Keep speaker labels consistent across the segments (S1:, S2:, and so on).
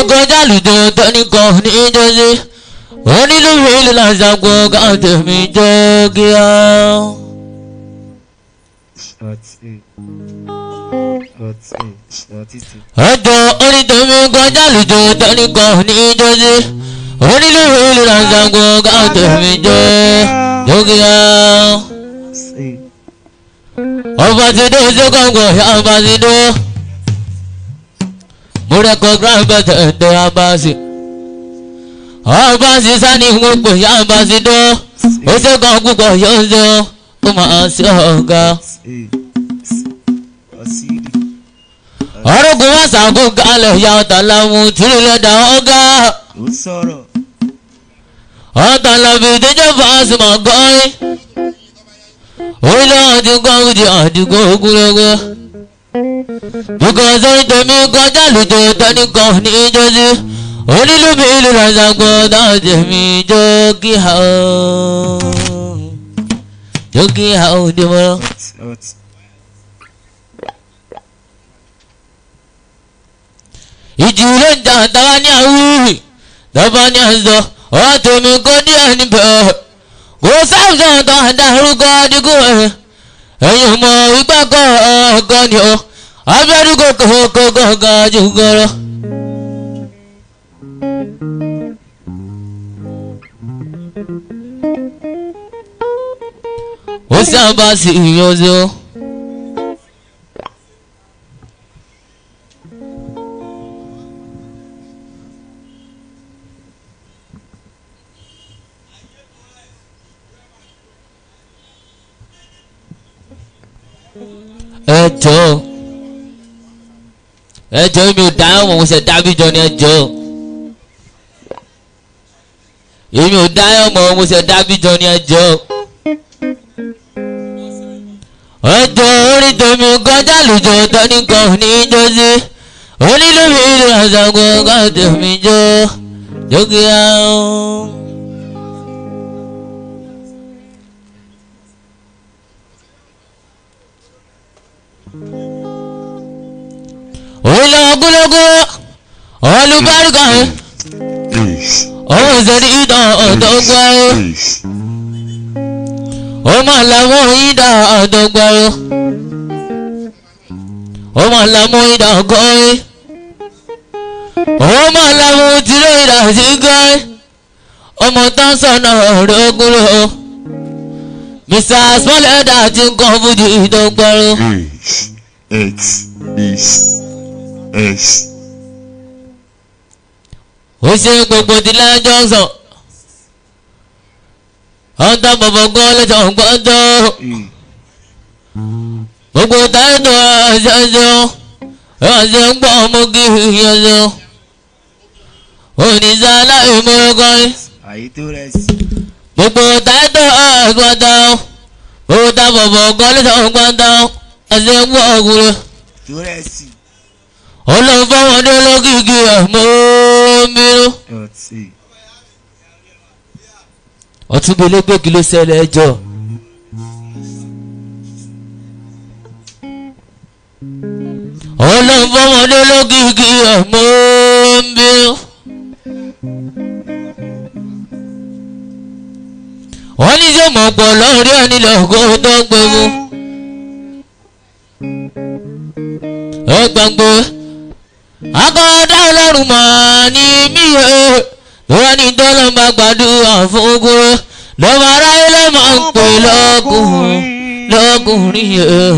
S1: kọjá lùdò tẹ́nìkan ní jọ́sí onílù ìlú làṣàgbọ́ káàtẹ̀mí jọ́ kíá.
S2: ọtí ọtí ọtí ti
S1: ẹjọ́ onítẹ̀mí kọjá lùdò tẹ́nìkan ní jọ́sí onílù ìlú làṣàgbọ́ káàtẹ̀mí jọ́ kíá.
S2: ṣe
S1: ọba ti dé sókòǹgò ọba ti dé mo rẹ́kọ̀ grandpet ẹ̀dẹ̀ abasi ọba ti sani wọn pè ya ọba ti dé ó ṣe kan púpọ̀ yóò ṣe ó máa ṣe ọ̀gá
S2: ṣe ọtí rí
S1: ọ̀rọ̀gùn wọn ṣàkó kalẹ̀ ya ọ̀tà làwọn tìrì lẹ́dà ọ̀gá
S2: ó sọ̀rọ̀
S1: ọ̀tà làbí ìdíjọ́ fàásùmọ̀ gọ́rin orílẹ̀ àdìgbò òdì àdìgbò ogúnlógún because orí tèmi kọjá lùjọ tẹnìkan ní jọ́sí onílùmí ìlú ràṣàgbọ́ dáàjẹ́ mi jọ́ kí ha ó jọ́ kí ha ó dìbò.
S2: ọtí ọtí
S1: ìjì ló ń jà tàwa ní àwùrì tọ́ba ní àzọ ọ̀rọ̀ tèmi kò díẹ̀ níbẹ̀ kò sáwùsọ̀ tó àdárúkọ dínkù ẹ̀ ẹ̀yìn mọ̀ ipá kọ́ ọ̀gọ́ ni ó abẹ́rúkọ kọ̀ọ̀kọ̀ ga jù gọ́rọ̀. ó sábà sí ìyọ̀zọ́. ẹjọ́ ẹjọ́ mi ò dáhùn mo ṣe dábìjọ ní ẹjọ́ èmi ò dáhùn mọ́ mo ṣe dábìjọ ní ẹjọ́ ẹjọ́ orí tèmi kọjá lùjọ tọ́nìkan ní jọ́sí onílùmí ìlú àṣàkó káàtẹ̀mí jọ jókèá. òun ogúnlógún olùbárìkà òun ìṣèlú ìdán ọ̀dọ́gbọ́rọ́ ó máa lámú ìdá ọ̀dọ́gbọ́rọ́ ó máa lámú ìdá ọgọ́rin ó máa lámú tìró ìdá sígọ́rin ọmọ tán sọ̀nà ọ̀rọ̀ ogúnlógún mr smallhead àti nǹkan fújì ìdọ́gbọ́rọ́.
S3: Eight, eight, eight,
S1: ó ṣe gbogbo ìdílé johnson ọ̀tá bọ̀bọ̀ gan lẹ́sọ̀ gbọ́dọ̀ gbogbo táìtò àṣẹṣọ ẹ̀ṣẹ̀ ń gbọ́ ọmọ kí ìyẹ̀ṣọ oníṣẹ́ aláìmọ̀ọ́kọ́rin
S2: àyè tó rẹ̀ sí
S1: gbogbo táìtò àgbọ̀dọ̀ gbogbo tá bọ̀bọ̀ gan lẹ́sọ̀ gbọ́dọ̀ ẹ̀ṣẹ̀ ń gbọ́ ọkùnrin
S2: tó rẹ̀ sí
S1: ọlọ́run fọwọ́dé lókìkí ẹ̀ mọ́ mìíràn.
S2: ọtí
S1: ọtún gbélé gbégi ló ṣẹlẹ̀ ẹjọ́ ọlọ́run fọmọdé lókìkí ọmọ ń bí wọ́n ní sẹ́ mọ̀ pọ̀ lọ́rí ẹni lọ́gọ́ tó gbé mu ẹ gbàgbé akọ́dá ọlọ́run mà ní mí ẹ̀ lọ́wọ́ ní tọ́lọ́ bá gbàdúrà fún kúrò lọ́wọ́ aráyé ló máa ń pè lọ́kùnrin lọ́kùnrin yẹn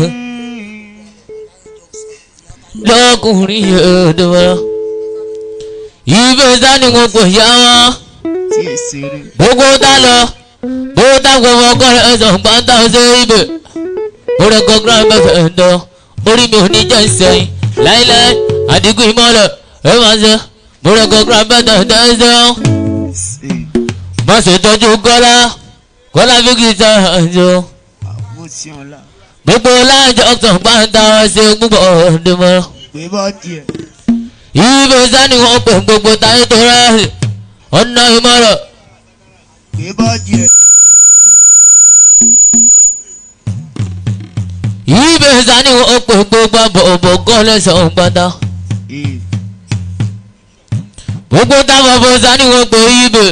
S1: lọ́kùnrin yẹn dọ́wọ́. ibẹ̀ sani wọn kò yá wọn
S2: tí è ṣeré
S1: gbogbo tá lọ gbogbo tá gbogbo ọkọ rẹ sàn pátá ṣe ibẹ̀ mo rẹ kọ grand bẹ́ẹ̀ ń dán orí mi ò ní jẹ́ ìsẹ̀yìn láíláí àdínkù ìmọ̀lẹ̀ ẹ máa ṣe mo rẹ kọ grand bẹ́ẹ̀ ń dán ṣe
S2: ṣe
S1: má ṣe tọ́jú kọ́lá kọ́lá fi kì í ta àjọ
S2: àwọn tí wọn là
S1: gbogbo láàjọ sàn pátá ṣe púpọ̀ ọ̀dẹ́mọ́
S2: pé bọ́ díẹ̀
S1: ibẹ̀ sani wọn pè gbogbo táyé tó rẹ̀ ọ̀nà ìmọ̀lẹ̀.
S2: pé bọ́ díẹ̀
S1: ibẹ̀ sani wọn pè gbogbo àbọ̀bọ̀ kọ́ lẹ́sàn-án pátá.
S2: ee
S1: gbogbo táwọn fọsá ni wọ́n pè ibè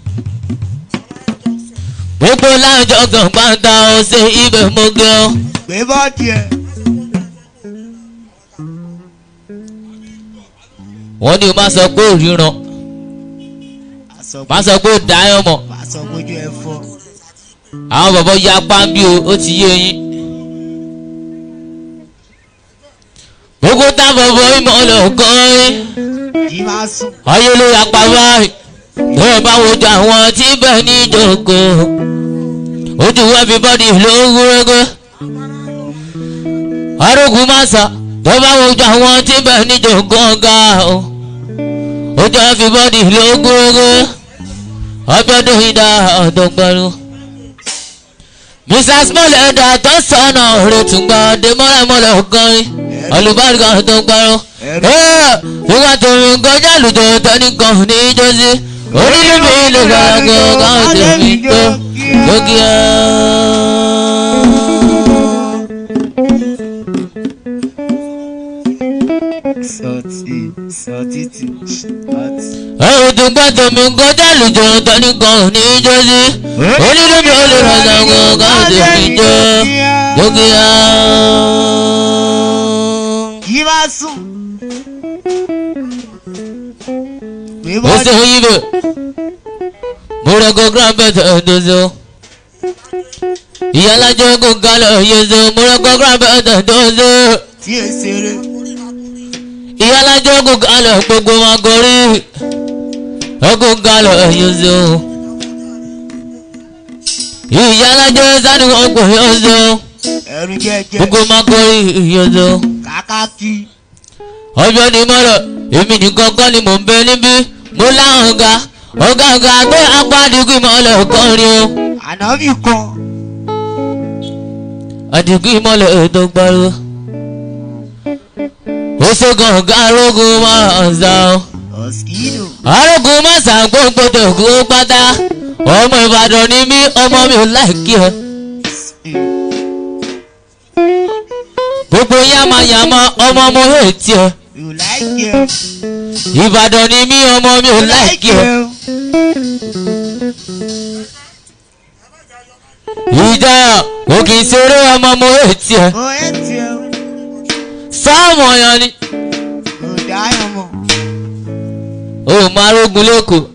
S1: gbogbo láàjọ kan pátá ọ̀sẹ̀ ibè mọ́gẹ́ ọ́.
S2: gbé bọ́ọ̀dì ẹ̀.
S1: wọ́n ní o máa sọ pé òríran máa sọ pé ó dáyọ̀ mọ̀
S2: Pàṣọ gbójú ẹ fọ́.
S1: àwọn bọ̀bọ̀ ya pàmbí o ó ti yé yín. gbogbo táwọn bọ̀ ìmọ̀ ọlọ́kọ́rin
S2: Kì í máa sùn.
S1: ayé ló ya pa báyìí lọ́wọ́ bá wojú àwọn tí bẹ́ẹ̀ ní ìjókòó ojú everybody ló ń wúrégé arógun máa sà lọ́wọ́ bá wojú àwọn tí bẹ́ẹ̀ ní ìjókòó ọ̀gá o ojú everybody ló ń wúrégé ọbẹ̀dún ìdá ọ̀dọ́gbẹ́rún mr small ẹ̀dá tó sọ̀nà rẹ̀ tún gba dèmọ́lẹ́mọ́lẹ́ ọ̀gọ́rin olùbárìkà tó gbárùn nígbà tó ń kọjá lùjọ tẹnìkan ní ìjọsí onílé mi lè gbàgbọ́ káwọn tèmi tó lókè á.
S2: Sọtì sọtì tì sọtì.
S1: ẹ̀rù tó gbà tó mi kọjá lùjọ tẹnìkan ní ìjọsí onílé mi lè gbàgbọ́ káwọn tèmi tó lókè á.
S2: Kì í máa sùn. Gbé
S1: ó
S2: bọ́ọ̀dì.
S1: ṣe yí bẹ̀ mo rẹ̀ kó grandpet ẹ̀dọ́sọ. ìyálàjọ kò kalẹ̀ yẹsọ mo rẹ̀ kó grandpet ẹ̀dọ́sọ.
S2: Tí è ṣeré.
S1: ìyálàjọ kò kalẹ̀ gbogbo máa gorí. ẹ kò kalẹ̀ yẹsọ. ìyálàjọ sani wọn kò yẹsọ
S2: Ẹ̀rù jẹ́jẹ́.
S1: gbogbo máa gorí yẹsọ.
S2: Kàkàkí.
S1: ọjọ́ ni mọ́rọ̀ èmi nìkan kọ́ ni mò ń bẹ níbí mo láwọn ọ̀gá ọ̀gá ọ̀gá tó apádìgún ìmọ̀lẹ̀ kọrin o.
S2: Ànábì kan.
S1: àdìgún ìmọ̀lẹ̀ ètò gbárù. ó ṣègùn ọ̀gá arógun máa ń sá o.
S2: Ọ̀sìkìdò.
S1: arógun máa sàn gbogbo tòkú pátá. ọmọ ìbàdàn ni mí ọmọ mi ò láìkí ẹ. gbogbo yàmàyàmà ọmọ mo yóò tiẹ̀.
S2: You like it.
S1: ìbàdàn ni mí ọmọ mi ò láìkí ẹ. ìjà kò kì í ṣeré ọmọ mo yóò tiẹ̀.
S2: Ó ẹ̀ tiẹ̀.
S1: sáàmù ọ̀yàn ni.
S2: Ó dáyọ̀ mọ̀.
S1: ó máa rógun lẹ́kọ̀ọ́.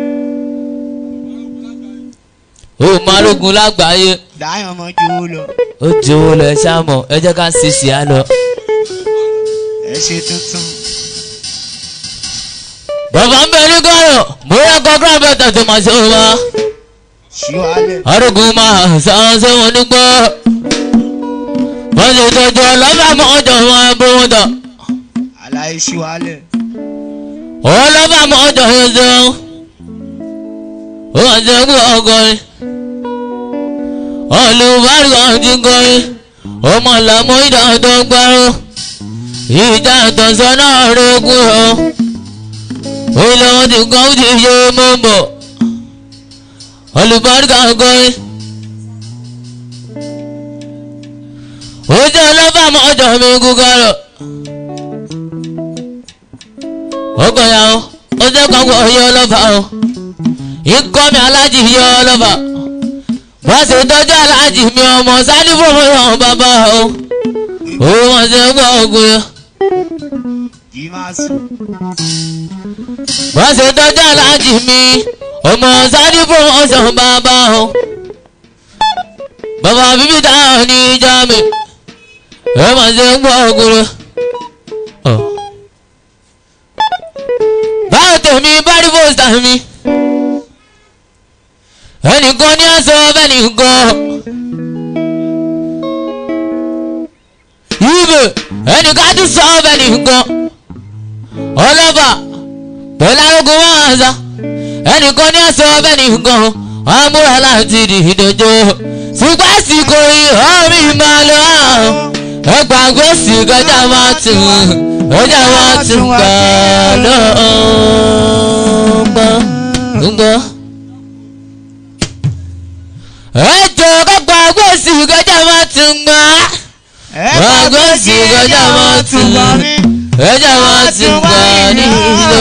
S1: ó máa rógun lágbàáyé.
S2: Dáyọ̀ mọ̀ ju owó lọ.
S1: ó di owó lọ ẹ ṣáàmọ̀ ẹ jẹ́ ká ṣe ṣì á lọ.
S2: Ẹ ṣe tuntun.
S1: bàbá ń bẹ ní kọ́rọ̀ mo rẹ́ kọ́ gíràbẹ̀tà tó máa ṣe wá.
S2: Ṣíwálẹ̀.
S1: arógun máa sàn ṣé wọn ní gbọ́. wọ́n ṣe tọ́jú ọlọ́fà mọ́ ọjọ́ wọn bó wọn tọ̀.
S2: Àlàyé ṣíwálẹ̀.
S1: ọlọ́fà mọ́ ọjọ́ yẹn ṣeun. ó wà ṣe kú ọgọ́rin. olùbárí kan ti kọrin. ọmọ làmú ìdá tó gbárù. ìjà ìtọ̀sọ́nà rẹ̀ kú ọ. ilé wọn ti kọ́ ó ti yé mọ́ bọ̀. olùbárí kan kọrin. ojú ọlọ́fà mọ́ ọjọ́ mi kú kárọ̀. ọkọ̀ ya o ó jẹ́ kọ́kọ́ yọ ọlọ́fà o ikọ́ mi alájì yọ ọlọ́fà wọ́n ṣe tọ́jú alájì mi ọmọ sáré fòmù yàn bàbá o òun wọ́n ṣe gbọ́ ogun yẹn
S2: Kì í máa sùn.
S1: wọ́n ṣe tọ́jú alájì mi ọmọ sáré fòmù yàn bàbá o bàbá bíbí táwọn ní ìjà mi ẹ máa ṣe gbọ́ ogun yẹn. báwo tèmi bá rí fòsítà mi ẹnìkan ní aṣọ ẹnìkan ibè ẹnìkan tún sọ ẹnìkan ọlọ́fà pẹ̀lú arógun máa ń sá ẹnìkan ní aṣọ ẹnìkan amúra láti di ìdòjò ṣùgbọ́n àsìkò ìhọ́ mi máa lọ ẹgbàgbé sí kọjá máa tún kọjá máa tún gbà lọ́gbọ́n ẹjọ kọgbà gbèsè kọjá máa tún gbà
S2: Ẹ
S1: Wàá gbọ́ sí kọjá máa tún.
S2: bá mi.
S1: ẹjọ́ wọn ti gbà ní ìlú.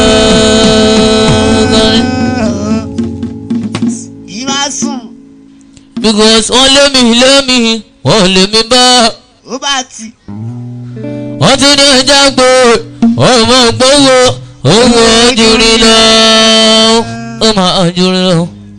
S2: Yìí máa sùn.
S1: because wọ́n lé mi lé mi wọ́n lé mi bá
S2: Ó bá ti.
S1: wọ́n tún ní ẹja gbé ọmọ gbówó owó ojúrí lọ ó máa ojúrí lọ.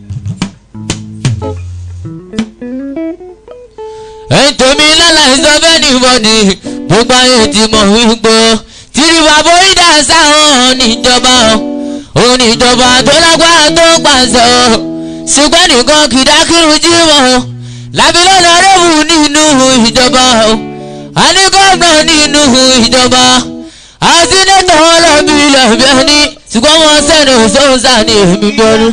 S1: ẹ̀yin tèmi láláìsọ bẹ́ẹ̀ ni bọ́dì gbogbo ayé ti mọ̀ wípé tìrì bàbá ìdá sáwọn níjọba òun níjọba tó lágbára tó pàṣẹ ṣùgbọ́n nìkan kìdákìrù jí wọn lábílẹ̀ lọ́rẹ́bù nínú ìjọba a ní gómìnà nínú ìjọba a sínétọ̀ wọn lọ́bí lọ́bí ẹni ṣùgbọ́n wọn sẹ́nu sọ́nsà ní èmi bọ́lú.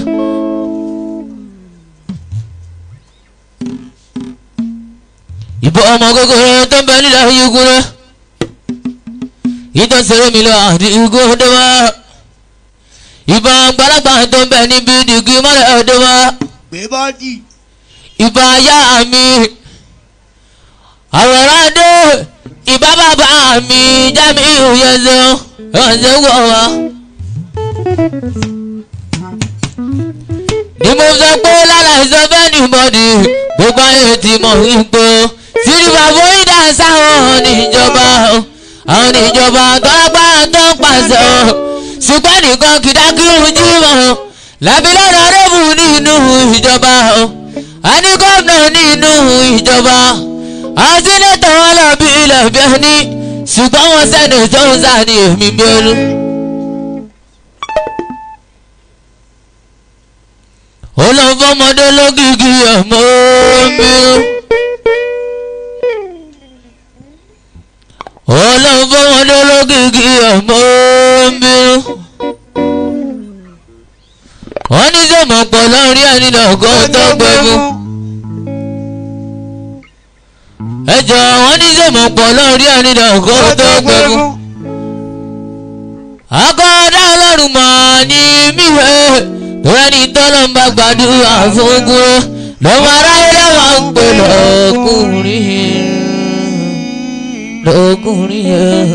S1: ìbọn ọmọ kékeré tó ń bẹ nílẹ̀ yígun rẹ̀ ìtọ́sẹ̀rẹ̀ mi lọ àdìgún ọdẹ wa ìbọn àgbàlagbà tó ń bẹ níbi dìgí mọ́lẹ̀ ọdẹ wa
S2: Gbé bọ́dì.
S1: ìbá ayá mi àwòrán dé ìbá bàbá mi jámi ìyẹ̀zẹ̀ ọ̀sẹ̀ wọ̀ wá. ni mo sọ pé láláìsọ bẹ́ẹ̀ ni bọ́dì gbogbo ayé ti mọ̀ wípé sírí bàbá ìdá sáwọn níjọba àwọn níjọba tọ́lápá tó ń pàṣẹ ṣùgbọ́n nìkan kìdákìrún jí mọ́ lábílẹ̀ lọ́rẹ́bù nínú ìjọba a ní gómìnà nínú ìjọba a sínétọ̀ wọn lọ bí ilẹ̀ bí ẹni ṣùgbọ́n wọn sẹ́nu tó ń sá ní èmi bí olú. olùfọmọdé lógìkì ọmọ mi olùfọmọdé lógìkì ọmọ mi wọ́n ní sọ̀mọ̀ pọ̀ lórí ẹni lọ́gọ́ tó gbẹ̀mú. ẹjọ́ wọ́n ní sọ̀mọ̀ pọ̀ lórí ẹni lọ́gọ́ tó gbẹ̀mú. akọ́dá ọlọ́run mọ̀ ní míwẹ́ lórí tọ́lọ́ ń bá gbàdúrà fún gúrẹ́ lọ́mọ aráyé lọ́wọ́ ń pè lọ́kùnrin lọ́kùnrin yẹn.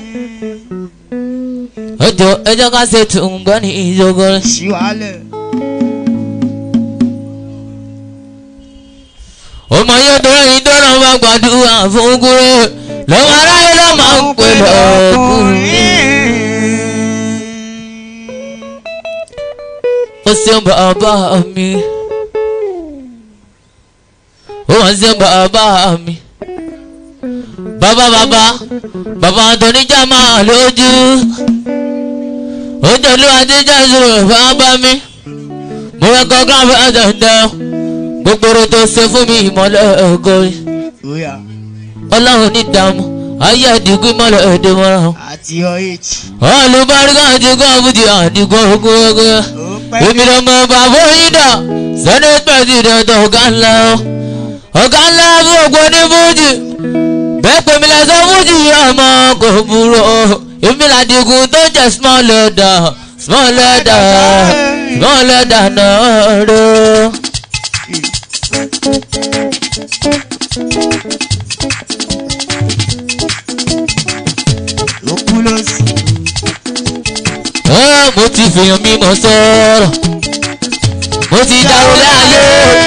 S1: ẹjọ́ ẹjọ́ ká ṣe tùǹgbọ́ ní ìjọgọ́rẹ́.
S2: Ṣíwálẹ̀.
S1: ọmọ yóò dọ́rọ̀ yìí dọ́rọ̀ máa gbàdúrà fún gúrẹ́ lọ́wọ́ aráyé ló máa ń pè lọ́kùnrin. ó ṣeun bàbá mi ó wọ́n ṣeun bàbá mi bàbá bàbá bàbá àtọ̀níjà máa lójú ó jọ̀lú àtijọ́ ìṣòro bàbá mi mo rẹ̀ kọ́ gíráfì àtẹ̀tẹ̀ gbogbo oró tó ṣe fún mi ìmọ̀lẹ̀ ògori
S2: Oya.
S1: ọlọ́run ní ìdààmú ayé àdìgún ìmọ̀lẹ̀ èdè mọ́ra
S2: Àti ọ̀hìch.
S1: olùbáríkà àti gọ́ọ̀bùdì àdìgún ogun ogun
S2: Ó pẹ́.
S1: èmi ló mọ bàbá yín dà senate president ọ̀gá ńlá o ọ̀gá ńlá fún ògbó ní fújì bẹ́ẹ̀ pèmí lẹ́sọ̀ fújì ọmọ kò burú o èmi làdìgún tó jẹ́ small leather small leather small leather náà rẹ̀.
S2: Ó kú ló sí.
S1: Ẹ́, mo ti fèèyàn mímọ́ sọ̀rọ̀ mo ti dárò láàyè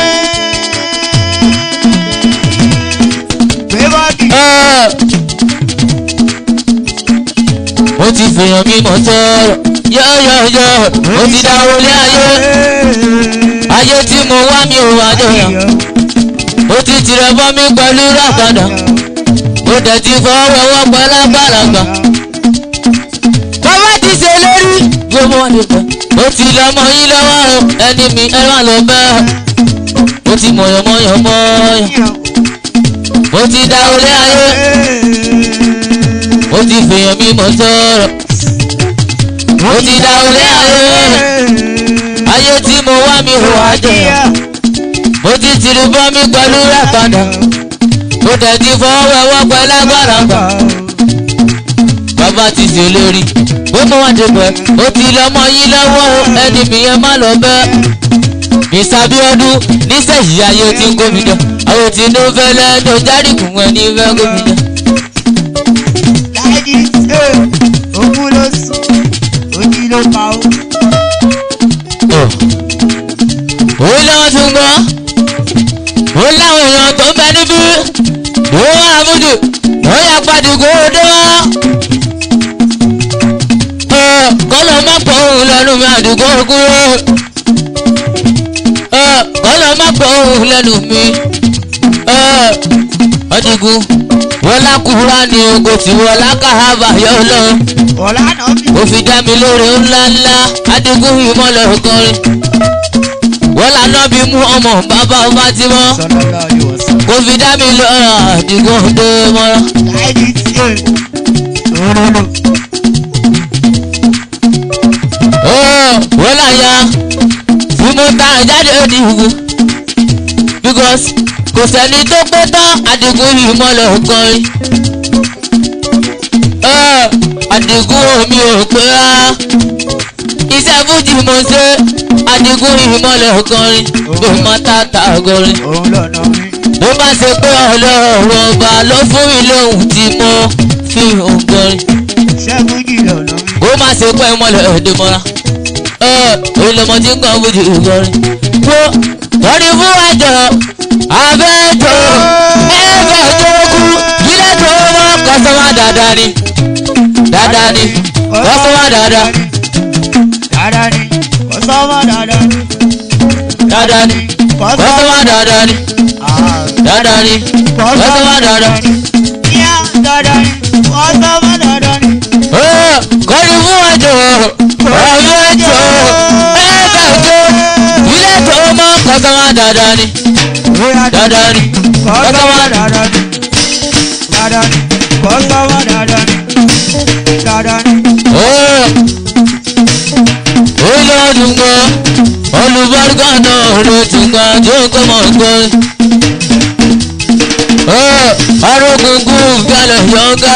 S2: Gbé bọ́dì.
S1: Ẹ́, mo ti fèèyàn mímọ́ sọ̀rọ̀ yọ̀yọ̀yọ̀ mo ti dárò láàyè ayé tí mo wá mi ò wá jọyọ̀ mo ti tirẹ̀ bọ́ mi pẹ̀lú ràpadà mo dẹ̀ ti fọwọ́ wọ́ pẹ̀lú àgbàlagbà bàbá ti ṣe lórí gbogbo wọn lè pẹ́ mo ti lọ́mọ yín lọ́wọ́ o ẹni mi ẹ má lọ bẹ́ẹ̀ mo ti mọ̀yọ̀mọ̀yọ̀ mọ́yọ̀ mo ti dá olé ayé mo ti fèèyàn mímọ́ sọ̀rọ̀ mo ti dá olé ayé ayé tí mo wá mi ò wá jọyọ̀ mo ti tìrì bọ́ mi pẹ̀lú ràpadà mo dẹ̀ ti fọwọ́ ẹwọ́ pẹ̀lú àgbàlagbà bàbá ti ṣe lórí gbogbo wọn ti pẹ́ ó ti lọ́mọ yín lọ́wọ́ o, ẹni mi yẹn má lọ bẹ́ẹ̀ mr abiodun nísẹ̀yìí ayé tí ń gómìnà àwọn tí ló fẹ́ lẹ́nu járìkùn ẹni fẹ́ gómìnà.
S2: láìdí ṣe òkú ló sùn òjì ló pa ó.
S1: ó lọ́wọ́ tún gbọ́ ó láwọn èèyàn tó ń bẹ níbí ó wà àmúdù ó yà pàdùkú ó dé wá. kọ́lọ̀ má pọ̀ òun lẹ́nu mi àdùkú kúrò. kọ́lọ̀ má pọ̀ òun lẹ́nu mi. ọdígun wọlá kúrá ni ogo tí wọlá káhábà yọ lọ.
S2: ọ̀la náà bí.
S1: ó fi dá mi lóore ńláńlá adigun ìmọ̀lẹ̀ ọkọrin. wọ́n lànà bí mú ọmọ bàbá ọba tí mọ́.
S2: sọlọ́lá yóò sọ.
S1: kò fi dá mi lọ́rọ̀ àdìgún dé mọ́ra.
S2: láìdí ṣe òróró.
S1: ó wọ́n láyà tí mo ta jáde òdìgún. because kò sẹ́ni tó pé tán àdìgún ìmọ̀lẹ̀ ọkọrin. ó àdìgún omi ò pé rárá. iṣẹ́ fújì mo ṣe àdìgún ìmọ̀lẹ̀ ọkọrin. bí mo ta ta ọgọrin.
S2: òun lọ́nà mi.
S1: bó bá ṣe pé ọlọ́run ọba ló fún mi lóhùn tí mo fi hàn gbọ́rin
S2: ṣẹ́gun jì lọ́nà mi.
S1: bó má ṣe pé mọ́lẹ̀ ọdún mọ́ra olùmọ̀ tí ń kàn fújì gbọ́rin. wo lórí fún ẹjọ́ abẹ́jọ́ ẹ̀fẹ̀ tó kú ilé tó mọ́ kọ́sọ́mà dáadáa ni dáadáa ni kọ́sọ́mà dáadáa
S2: dáadáa ni kọ́sọ́mà dáadáa ni.
S1: dáadáa ni kọ́sọ́mà dáadáa ni
S2: Ah,
S1: dáadáa ni kọ́sọ́mà dáadáa ni.
S2: Ìyá dáadáa ni kọ́sọ́mà dáadáa ni.
S1: kọ́ni fún ẹjọ́ ọ̀rọ̀ ẹjọ́ ẹ̀ẹ́dẹ̀jọ́ ilé tó mọ́ kọ́sọ́mà dáadáa ni
S2: Bóyá
S1: dáadáa ni
S2: kọ́sọ́mà dáadáa ni. Dáadáa ni kọ́sọ́mà dáadáa ni. Dáadáa ni.
S1: ó lọ́dún gan olùbárúkọ náà ló tún gbà tó ń kọ́ mọ̀ gbọ́. arógungun gbalẹ̀ yọ̀ǹgá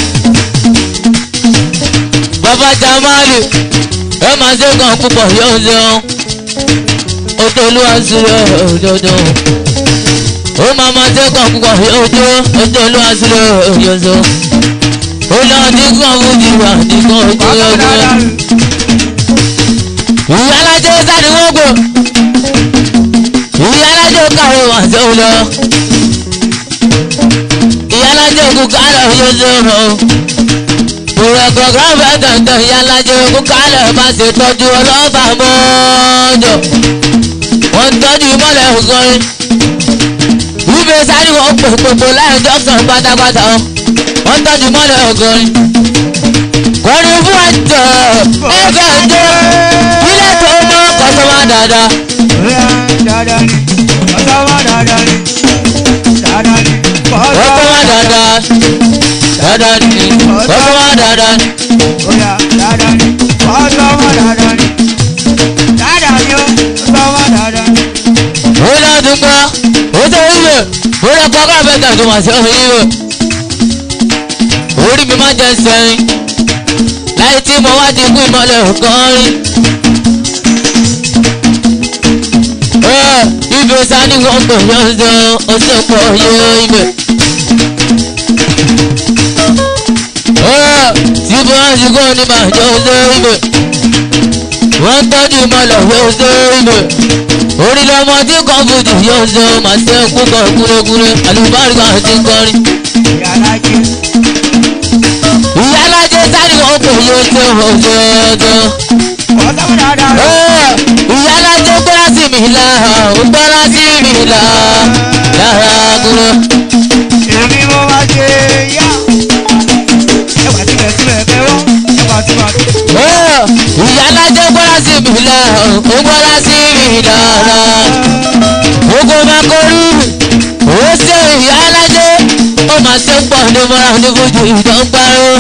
S1: bàbá jamali ẹ máa ṣe kàn púpọ̀ yóò ṣeun ó tó olúwa sílẹ̀ òjòjò ó máa máa ṣe kàn púpọ̀ yóò jó ó tó olúwa sílẹ̀ òjòjò ó lọ dínkàn fún jìwà dínkàn ojú
S2: Kọ́sọ́mà
S1: ọjọ́
S2: dáadáa ni.
S1: ìyá alájọ sáré wọn gbò ìyá alájọ kàwé wọn tó lọ ìyá alájọ kú kálọ̀ yóò tó mọ̀ òrùkọ̀ gírànfẹ́ dandan ìyá alájọ kú kálọ̀ bá ṣe tọ́jú ọlọ́fà mọ́jọ wọ́n tọ́jú mọ́lẹ̀ ọgọ́rin wípé sáré wọn pè gbogbo láì jọ́sàn pátápátá wọ́n tọ́jú mọ́lẹ̀ ọgọ́rin kọrin fún ẹjọ́ ẹgbẹ́ ẹjọ́ ilé tó mọ́ kọ́sọ́mà dáadáa.
S2: Bóyá dáadáa ni kọ́sọ́mà dáadáa ni. Dáadáa ni
S1: kọ́sọ́mà dáadáa dáadáa ni kọ́sọ́mà dáadáa ni.
S2: Bóyá dáadáa ni kọ́sọ́mà dáadáa ni. Dáadáa ni ó kọ́sọ́mà dáadáa ni.
S1: ó lọ tún gbọ́ ó tó wíwẹ̀ ó lọ kọ́ káfẹ́ tà tó máa ṣe òun wíwẹ̀. orí mi máa jẹ sẹ́yìn láì tí mo wá ti kú ìmọ̀lẹ̀ kan rí. ibi sani wọn pè yọ̀ǹzọ́ ó sì pọ̀ yé ibẹ̀. tí bí wọ́n ti kọ́ ní màá jọ ṣe ibẹ̀. wọ́n tọ́jú ìmọ̀lẹ̀ yóò ṣe ibẹ̀. orí lọmọ tí kan fòjì yóò ṣe màá ṣe kúkọ kúrékúré àlùbáríkà ti kọrin.
S2: Ìyálájé
S1: ìyálàjẹ sani wọn pè yóò ṣe òṣèṣe.
S2: kọ́sọ́mà dáadáa ni.
S1: ìyálàjẹ gbọ́dọ̀ sí mi là ó gbọ́dọ̀ sí mi là yàrá kúrò.
S2: èmi mo máa ṣe yá. ẹwà tí bẹ̀ síbẹ̀ bẹ́ wọ́n ẹwà tí wà tí.
S1: ìyálàjẹ gbọ́dọ̀ sí mi là ó gbọ́dọ̀ sí mi dára. gbogbo máa kọrí ó ṣe ìyálàjẹ ó máa ṣe pọ̀ ní mọ́ra ní fojú ìdánparó.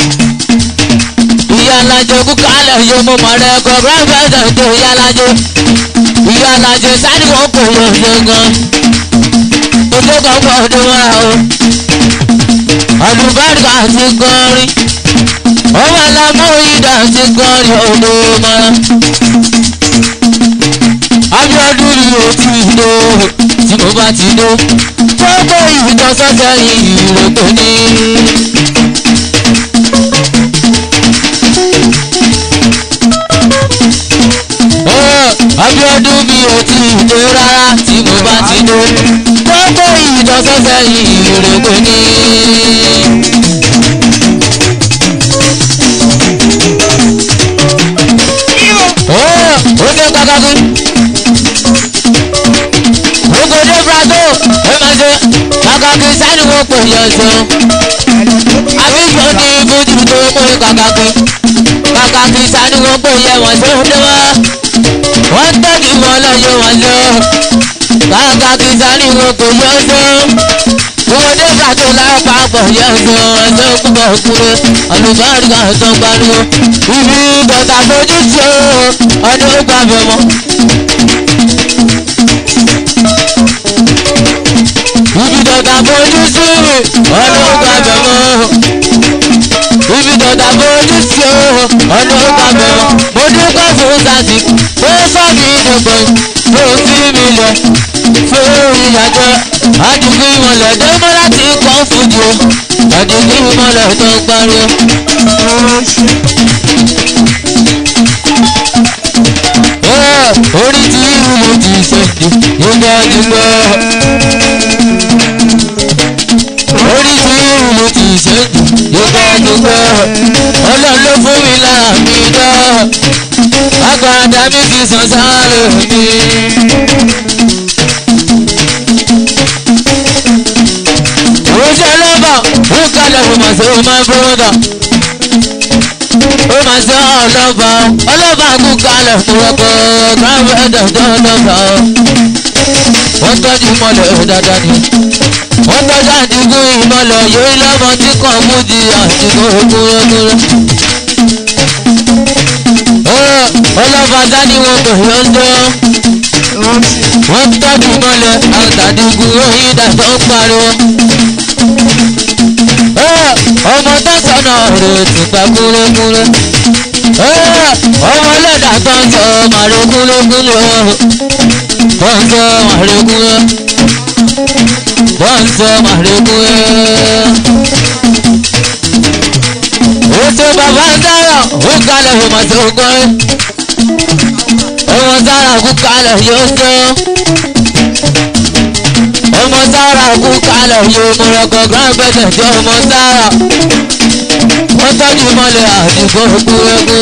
S1: ìyálàjẹ kúkálẹ̀ yóò mú mọ̀rẹ́ kọ́ grandfather tó ìyálàjẹ. ìyálàjẹ sáré wọn kò yọ̀ ṣe gan. ojú kan pọ̀ ní mọ́ra o. àlùbáríkà ti kọrin ọmọ alámọ ìdá ti kọrin odò mọ́ra. Abíọ́dún ni o ti dé tí mo bá ti dé gbogbo ìtàn sọ́sẹ̀ ìrògbò ní. Abíọ́dún mi ò tí ì dé rárá tí mo bá ti dé. Gbogbo ìdọ́sọ́sẹ́ yìí rèé ní. Ó ó dé kàkàkí. Gbogbo dé Brazo, ó máa ṣe kàkàkí sani wọ́n pè yẹn sọ. Àbíjọ́ ní ibùdó tó mú kàkàkí. Kàkàkí sani wọ́n pè yẹn wọ́n tó dé wá wọ́n tẹ́jú wọn lọ́yọ̀ wọn lọ. Kàkà kí sáré wọn kò yọ ọdọ́. Ìwọ́dé pàtó lápapọ̀ yọ ọdọ́ ẹjọ́ púpọ̀ kúrò. Àlùbáríkà tó pariwo. Ibi bọ̀tà fojú sí o, ọdún ó gbà bẹ̀ mọ́. Ibi bọ̀tà fojú sí ọdún ó gbà bẹ̀ mọ́ ibi dọ̀dà fojú sí o ọdún ọgbà mẹ́wàá mo dúpẹ́ fún sasi ó sọ mí dọ̀gbọ̀n tó fi mi lọ fún ìyàjọ́ àdìgún ìmọ̀lẹ̀ dẹ́mọ́ láti kọ́ fúdi o àdìgún ìmọ̀lẹ̀ tó ń pariwo. orí tí ìlú ti sèǹdì nígbà nígbà orí tí ìlú ti sèǹdì nígbà nígbà ọlọ́run ló fún mi lára mi dá agbada mi fi sàn sáré mi. oúnjẹ lọ́bà ó kalẹ̀ ó mà ṣe ó máa ń bọ́dà ó máa ṣe ọlọ́ba ọlọ́ba kú kalẹ̀ fúnrọ́kọ̀ káfíńdà tó lọ́ba wọ́n tọ́jú mọ́lẹ̀ dáadáa ni wọ́n tọ́jú àdìgún ìmọ̀lẹ̀ yóò lọ́mọ tí kò mú di àdìgún kúrẹ́kúrẹ́. ọlọ́ba dání wọn kò yọ ń dán wọ́n tọ́jú mọ́lẹ̀ àtàdìgún òyìnbá tó ń pariwo. ọmọ tó sọnà rẹ̀ ti pa kúrẹ́kúrẹ́. ọmọ lẹ́dà tó ń sọ màrí kúrẹ́kúrẹ́. tó ń sọ màrí kúrẹ́ bọ́ǹsọ̀ màrẹ́kù ẹ́. Ètò bàbá dára ó kalẹ̀ ó mà tó gbọ́ ẹ́. Ọmọ sára kú kalẹ̀ yóò tó. Ọmọ sára kú kalẹ̀ yóò mọ̀rọ̀kọ̀ grandpẹ̀tẹ̀ tí ọmọ sára. Wọ́n tọ́jú mọ́lẹ̀ àdìgbò kúrẹ́kú.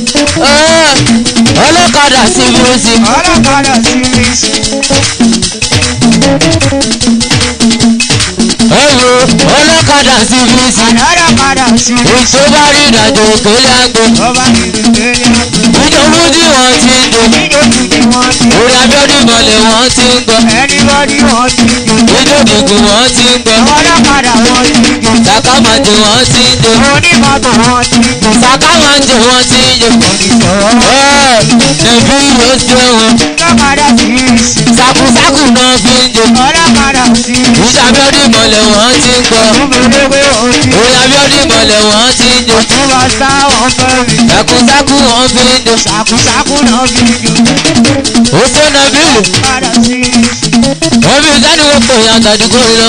S1: Ọlọ́kadà sí music.
S2: ọlọ́kadà sí mi sí.
S1: Ẹ̀rọ ọlọ́kadà sí music.
S2: ọlọ́kadà sí mi sí.
S1: Èso bá rí ìrìnàjò òkèlè àgbo.
S2: ọba ìdílé ní àgbẹ̀.
S1: Ìjọba tí wọ́n ti ń dùn.
S2: níjòjì ni wọ́n ti.
S1: Orí Abíọ́dún mọ̀lẹ̀ wọ́n ti ń gbọ́.
S2: ẹnibọ́dí wọ́n ti jò.
S1: Ìjọ́dìgún wọ́n ti ń gbọ́.
S2: ọlọ́kadà wọ́n ti jò.
S1: Sàkámàjò wọ́n ti ń jò.
S2: onímọ̀tò wọ́n ti jò.
S1: Sàkámàjò wọ́n ti ń jò.
S2: oníṣòwò.
S1: Ẹ̀ẹ́dẹ̀bí yóò ṣe wọn.
S2: ọlọ́kadà sí mi sí.
S1: Sàkúsàkù náà fi ń jò.
S2: ọlọ́kadà sí mi sí.
S1: Ìjọ Abíọ́dún mọ̀lẹ̀ wọ́n ti ń gbọ́.
S2: ọmọdéwé òjì.
S1: Orí Abíọ́dún mọ̀lẹ̀ wọ́n ti ń jò.
S2: ọ̀túnba sáwọn fẹ́ mi.
S1: Sàkúsàkù wọ́n fi ń jò.
S2: ṣàkúṣàkú náà fi jò.
S1: Ó ṣe nà bílù.
S2: ọlọ́kadà sí mi sí.
S1: Wọ́n fi sani wọ́n pè yàn àtàdúgbò lọ.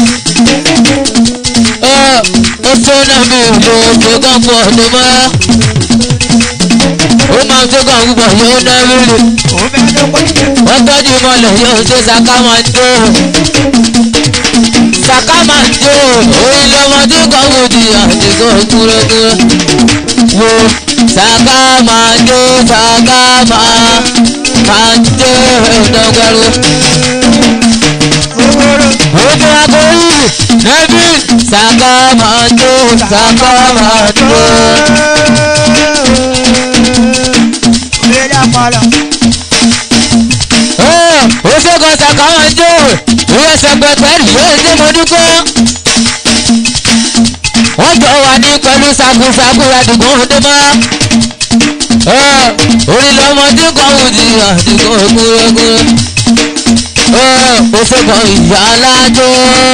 S1: Ó ṣe nà bílù ṣe kàn pọ̀ tó mọ́. Ó máa ṣe kàn púpọ̀ yóò ná bílù.
S2: ó fẹ́ ló pọ̀ jù.
S1: wọ́n tọ́jú mọ́lẹ̀ yóò ṣe sàkámàjò sàkámàjò orí lọ́mọdé kan wò di àdìgbò kúrẹ́kúrẹ́ wo sàkámàjò sàkámàjò ẹ̀dọ́gbẹ́rú ojú akórí nẹ́bí sàkámàjò sàkámàjò.
S2: Bẹ́ẹ̀ni àpàlà.
S1: ó ṣe kan sàkámàjò ìwé sẹpẹtẹrì yóò ṣe mo dúpẹ́. wọ́n jọ wà ní pẹ̀lú sakusaku àdìgún ọdẹ mọ́. orí lọ́mọdé kan wù di àdìgún kúrẹ́kúrẹ́. ó ṣe kan ìyá alájọ.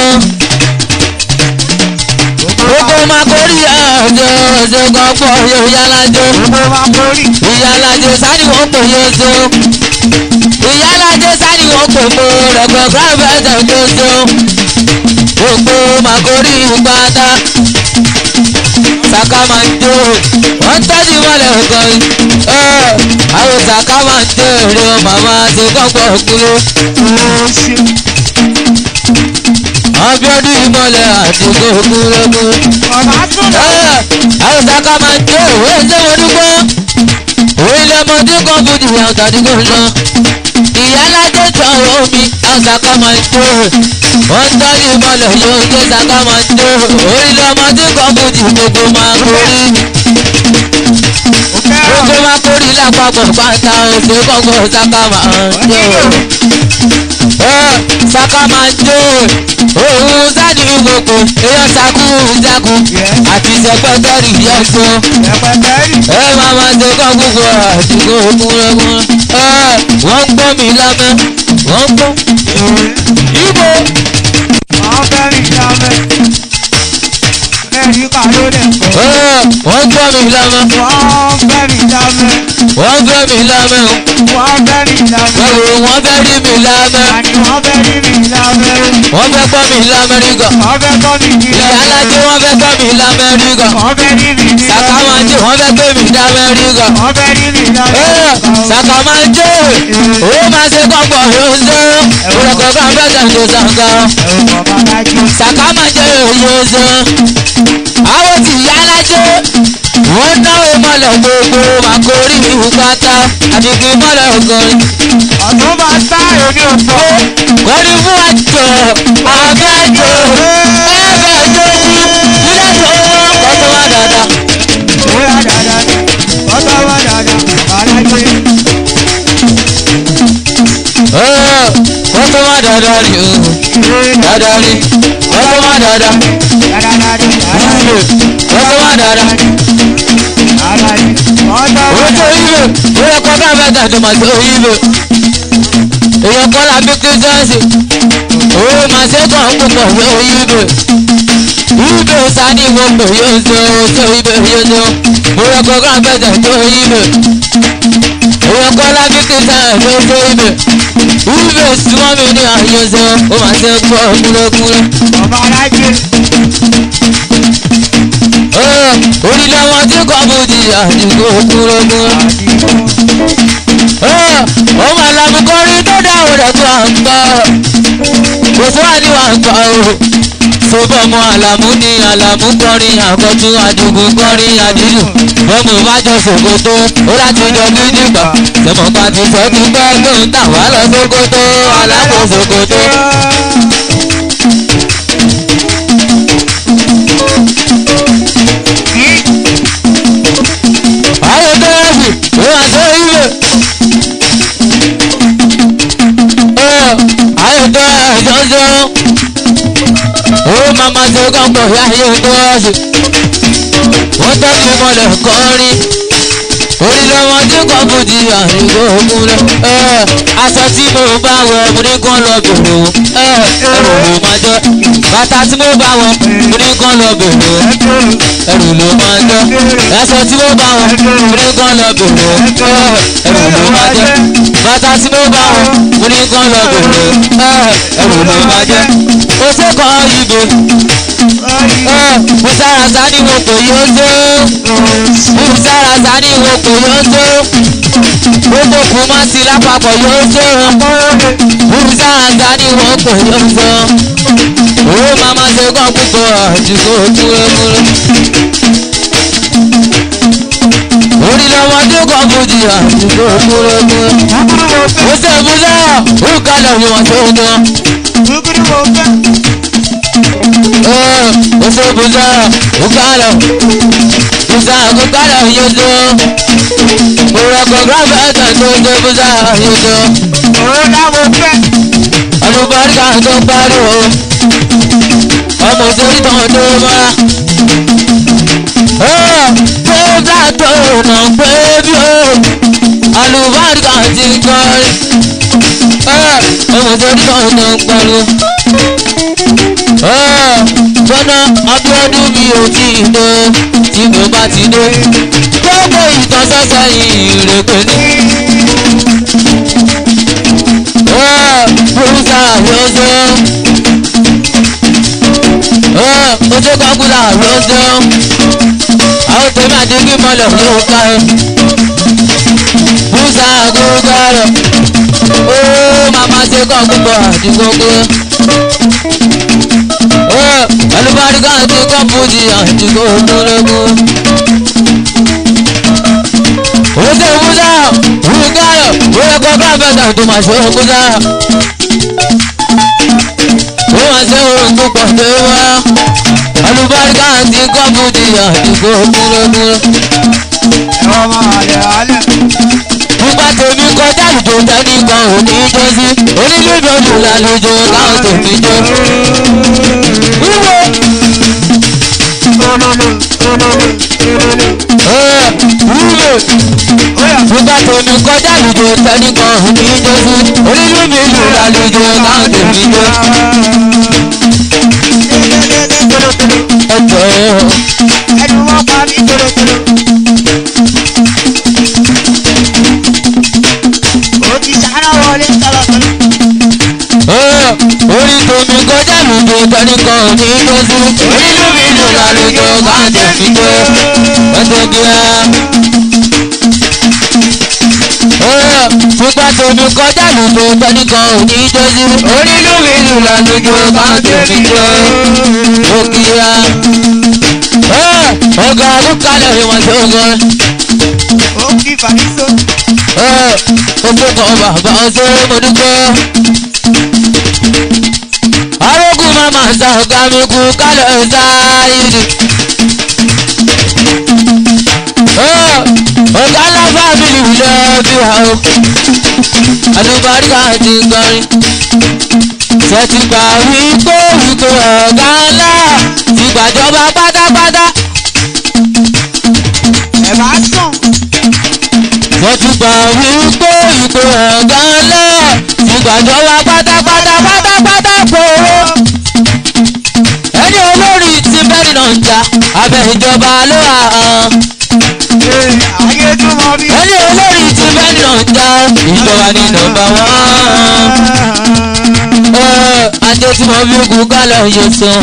S1: gbogbo máa kórì àjọ ṣe kan pọ̀ yóò yá alájọ.
S2: Gbogbo wa kórì.
S1: ìyá alájọ sani wọ́n pè yóò so. ìyá alájọ sani wọ́n pè mọ́ rẹ̀gbọ̀n gíráfẹ́sẹ̀ tó so. gbogbo máa kórì pátá saka máa ń jó wọ́n tọ́jú mọ́lẹ̀ ọ̀gọ́rin àwọn saka máa ń jó èrè o màmá ti kọ́kọ́ kúrò abiodun ìmọ̀lẹ̀ àti kókúrẹ́kú.
S2: ọ̀bá tún lọ.
S1: àwọn saka máa ń jó òwe ṣé mo dúpọ́ òwe ilé ọmọdé kan bùdì àwọn tàdígbò lọ. ìyálàjẹ tọrọ omi àwọn saka máa ń jó wọ́n tọ́jú ìmọ̀lẹ̀ yóò gbé saka máa ń jó òwe ilé ọmọdé kan bùdì gbogbo máa kórì gbogbo máa kórì lápapọ̀ pátá òṣè kọ́kọ́ saka máa ń jó saka máa ń jó òun sáàdì gbogbo èèyàn sakú sakú àti sẹpẹtẹrì yẹsọ ẹ máa máa ṣe kọ́ gbogbo àdìgbò kúrẹ́kúrẹ́ wọ́n ń gbọ́ mi lámẹ́ wọ́n ń gbọ́ ibo wọ́n ń gbọ́ mi lámẹ́ wọ́n ń gbọ́ mi lámẹ́ o wọ́n fẹ́ rí mi lámẹ́ wọ́n fẹ́ gbọ́ mi lámẹ́ríkà ìyálájẹ́ wọ́n fẹ́ gbọ́ mi lámẹ́ríkà sàkámàjẹ́ wọ́n fẹ́ gbé mi lámẹ́ríkà sàkámàjẹ́ owó máa ṣe kọ́pọ̀ yóò ṣe òrùkọ̀ kan fẹ́ tẹ̀lé sàǹkà sàkámàjẹ́ yóò ṣe àwọn tí ìyálájẹ́ wọ́n náwó mọ́lẹ̀ gbogbo màkórí ìhùpátá àdìgbì mọ́lẹ̀ ọgọ́rin
S2: Ọ̀tún bá sá èmi ò fọ́.
S1: kọ́ni fún àjọ àbẹ́jọ ẹ̀bẹ̀jọ ní ilé tó kọ́tọ́ wá dáadáa.
S2: Bóyá dáadáa ni, ọ̀tọ̀ wá dáadáa, alájẹ.
S1: kọ́tọ́ wá dáadáa ni o dáadáa ni kọ́tọ́ wá dáadáa
S2: Dáadáa ni, alájẹ.
S1: kọ́tọ́ wá dáadáa.
S2: Alájẹ. Ọ̀tọ̀ wá
S1: owó tó
S2: dáadáa.
S1: yíbe owó kọ́ bá bẹ́ẹ̀ tàbí màá tó yíbe èèyàn kọ́ la bí kírísítẹ́ǹsì owó màá ṣe kàn ń púpọ̀ yóò yíbe yíbe sani wo pè yóò ṣe o tó yíbe yóò ṣe o owó kọ́ bá bẹ́ẹ̀ tàbí tó yíbe èèyàn kọ́ la bí kírísítẹ́ǹsì yóò tó yíbe yíbe súnmọ́ mi ní àyè ṣe o ó màá ṣe kọ́ kúlẹ̀kúlẹ̀.
S2: Ọmọ alájẹ.
S1: orílẹ̀ wọn tí kò bù di àdìgbò kúlẹ̀kúlẹ̀.
S2: Àdìgbò.
S1: ọmọ àlàmùkọrin tó dáhùn rẹ̀ tó à ń gbọ́ kò sí wà ní wà ń gbọ́ o sọ́bọ̀ mọ àlàmú ní àlàmú kọrin àkọ́tún àdìgún kọrin àdìlù bọ́mù bá jọ ṣòkòtò ó láti jọ gidi gbà tẹmọ̀ ká ti sọ ti pẹ́ tó ń tà wá lọ ṣòkòtò alákò ṣòkòtò. ayé tó yẹ sí ó wà tó yíyẹ. ayé tó yẹ jọjọ ó mama ṣe kọ́kọ́ ayé tó yẹ sí wọ́n tọ́jú mọ́lẹ̀ kọrin orí lọ́wọ́ tí kò fòdì àríwó òkúrẹ́ aṣọ tí mo bá wọ mo ní kán lọ bèrè o ẹrù ló máa jẹ bàtà tí mo bá wọ mo ní kán lọ bèrè o ẹrù ló máa jẹ aṣọ tí mo bá wọ mo ní kán lọ bèrè o ẹrù ló máa jẹ bàtà tí mo bá wọ mo ní kán lọ bèrè o ẹrù ló máa jẹ o ṣe kọ́ ibè mo sára sani wo kò yóò tó mo sára sani wo kò yóò tó gbogbo kù má sí lápapọ̀ yóò tó mo sára sani wo kò yóò tó owó màmá ṣe kọ́ púpọ̀ àdìgbò kúrẹ́kúrẹ́ orí lọ́mọdé kan fojì àdìgbò kúrẹ́kúrẹ́ mo ṣe ìbúlẹ̀ ó kalẹ̀ wọ́n tó ń gan
S2: Gúgúrú mo fẹ́.
S1: oṣù bùsà bùkálà bùsà bùkálà yóò òrọ̀kọ̀ gíráfẹ́tà tó ṣe bùsà yóò
S2: Òun náà mo fẹ́.
S1: àlùbáríkà tó pariwo ọmọ òṣèré tó tó mọ́ra. bùsà tó nà pé bí o àlùbáríkà ti kọrin ọmọ òṣèré tó tó pariwo gbọ́dọ̀ Abíọ́dún mi ò tí ì dé tí mo bá ti dé gbogbo ìtọ́sọ́sọ́ ìrèpè ní. Bùrúsà yóò ojú kọ́kúlà yóò àwọn tèmi àdìgí mọ́lẹ̀ ló ká ẹ. Musa Agogoro, ó màmá ṣe kọ́ púpọ̀ àdìgbòkè. Ó alùbáríkà ti kọ́ fújì àdìgbò kúrẹ́kú. Ó ṣe Musa Agogoro, ó yẹ kó bá bẹ́ẹ̀ tó máa ṣe Musa. Ó máa ṣe òun púpọ̀ tó wá. Alùbáríkà ti kọ́ fújì àdìgbò kúrẹ́kú
S2: ẹ̀wọ̀n máa lẹ̀ alẹ̀.
S1: nígbà tèmi kọjá ìjọ tẹnìkan ò ní jọ sí onílùdọ̀dù lálejò táwọn tèmi jọ. wíwo ẹ wíwo nígbà tèmi kọjá ìjọ tẹnìkan ò ní jọ sí onílùdọ̀dù lálejò táwọn tèmi jọ. ẹ jọ ẹ
S2: ẹnu wọn pa mí tòlótòló. ó ti sáná wọlé tọ́lọ́tọ́lọ́.
S1: ẹ orí tèmi kọjá ìjọ tẹnìkan ò ní jọ sí onílùdọ̀dù lálejò táwọn tèmi jọ. ẹ jọ kí ẹ. Fúnpá tómi kọjá lùdò tẹnìkan ò ní jọ́sí. Onílùmí lùlà lójú máa tómi jọ. Òkìyà. Ọ̀gá àlùkalẹ̀ ìwọ̀n tó gan.
S2: ó kí fàmísò.
S1: Ojú kan bàbá ọ̀sẹ̀ mo dúpẹ́. Arógùn máa máa sa ọ̀gá mi kú kálẹ̀ sáyidì. Ọ̀gá ńlá fábìlì lọ bí wa o. Àlùbáríkà ti kọrin. Ṣètìgbà wípé wípé ọ̀gá ńlá ti gbàjọba pátápátá.
S2: ẹ̀ bá sùn.
S1: Ṣètìgbà wípé wípé ọ̀gá ńlá ti gbàjọba pátápátá pátápátá kóró. Ẹni olórí ti bẹ́ẹ̀ náà ń jà abẹ́ ìjọba ló wà hàn.
S2: Ee, ayé tún mọ bí.
S1: Ẹni olórí ti bẹ́ẹ̀ náà ń jà ìjọba ní nọ́mbà wán. Ajé tí mo fi kú kálọ̀ yóò sàn.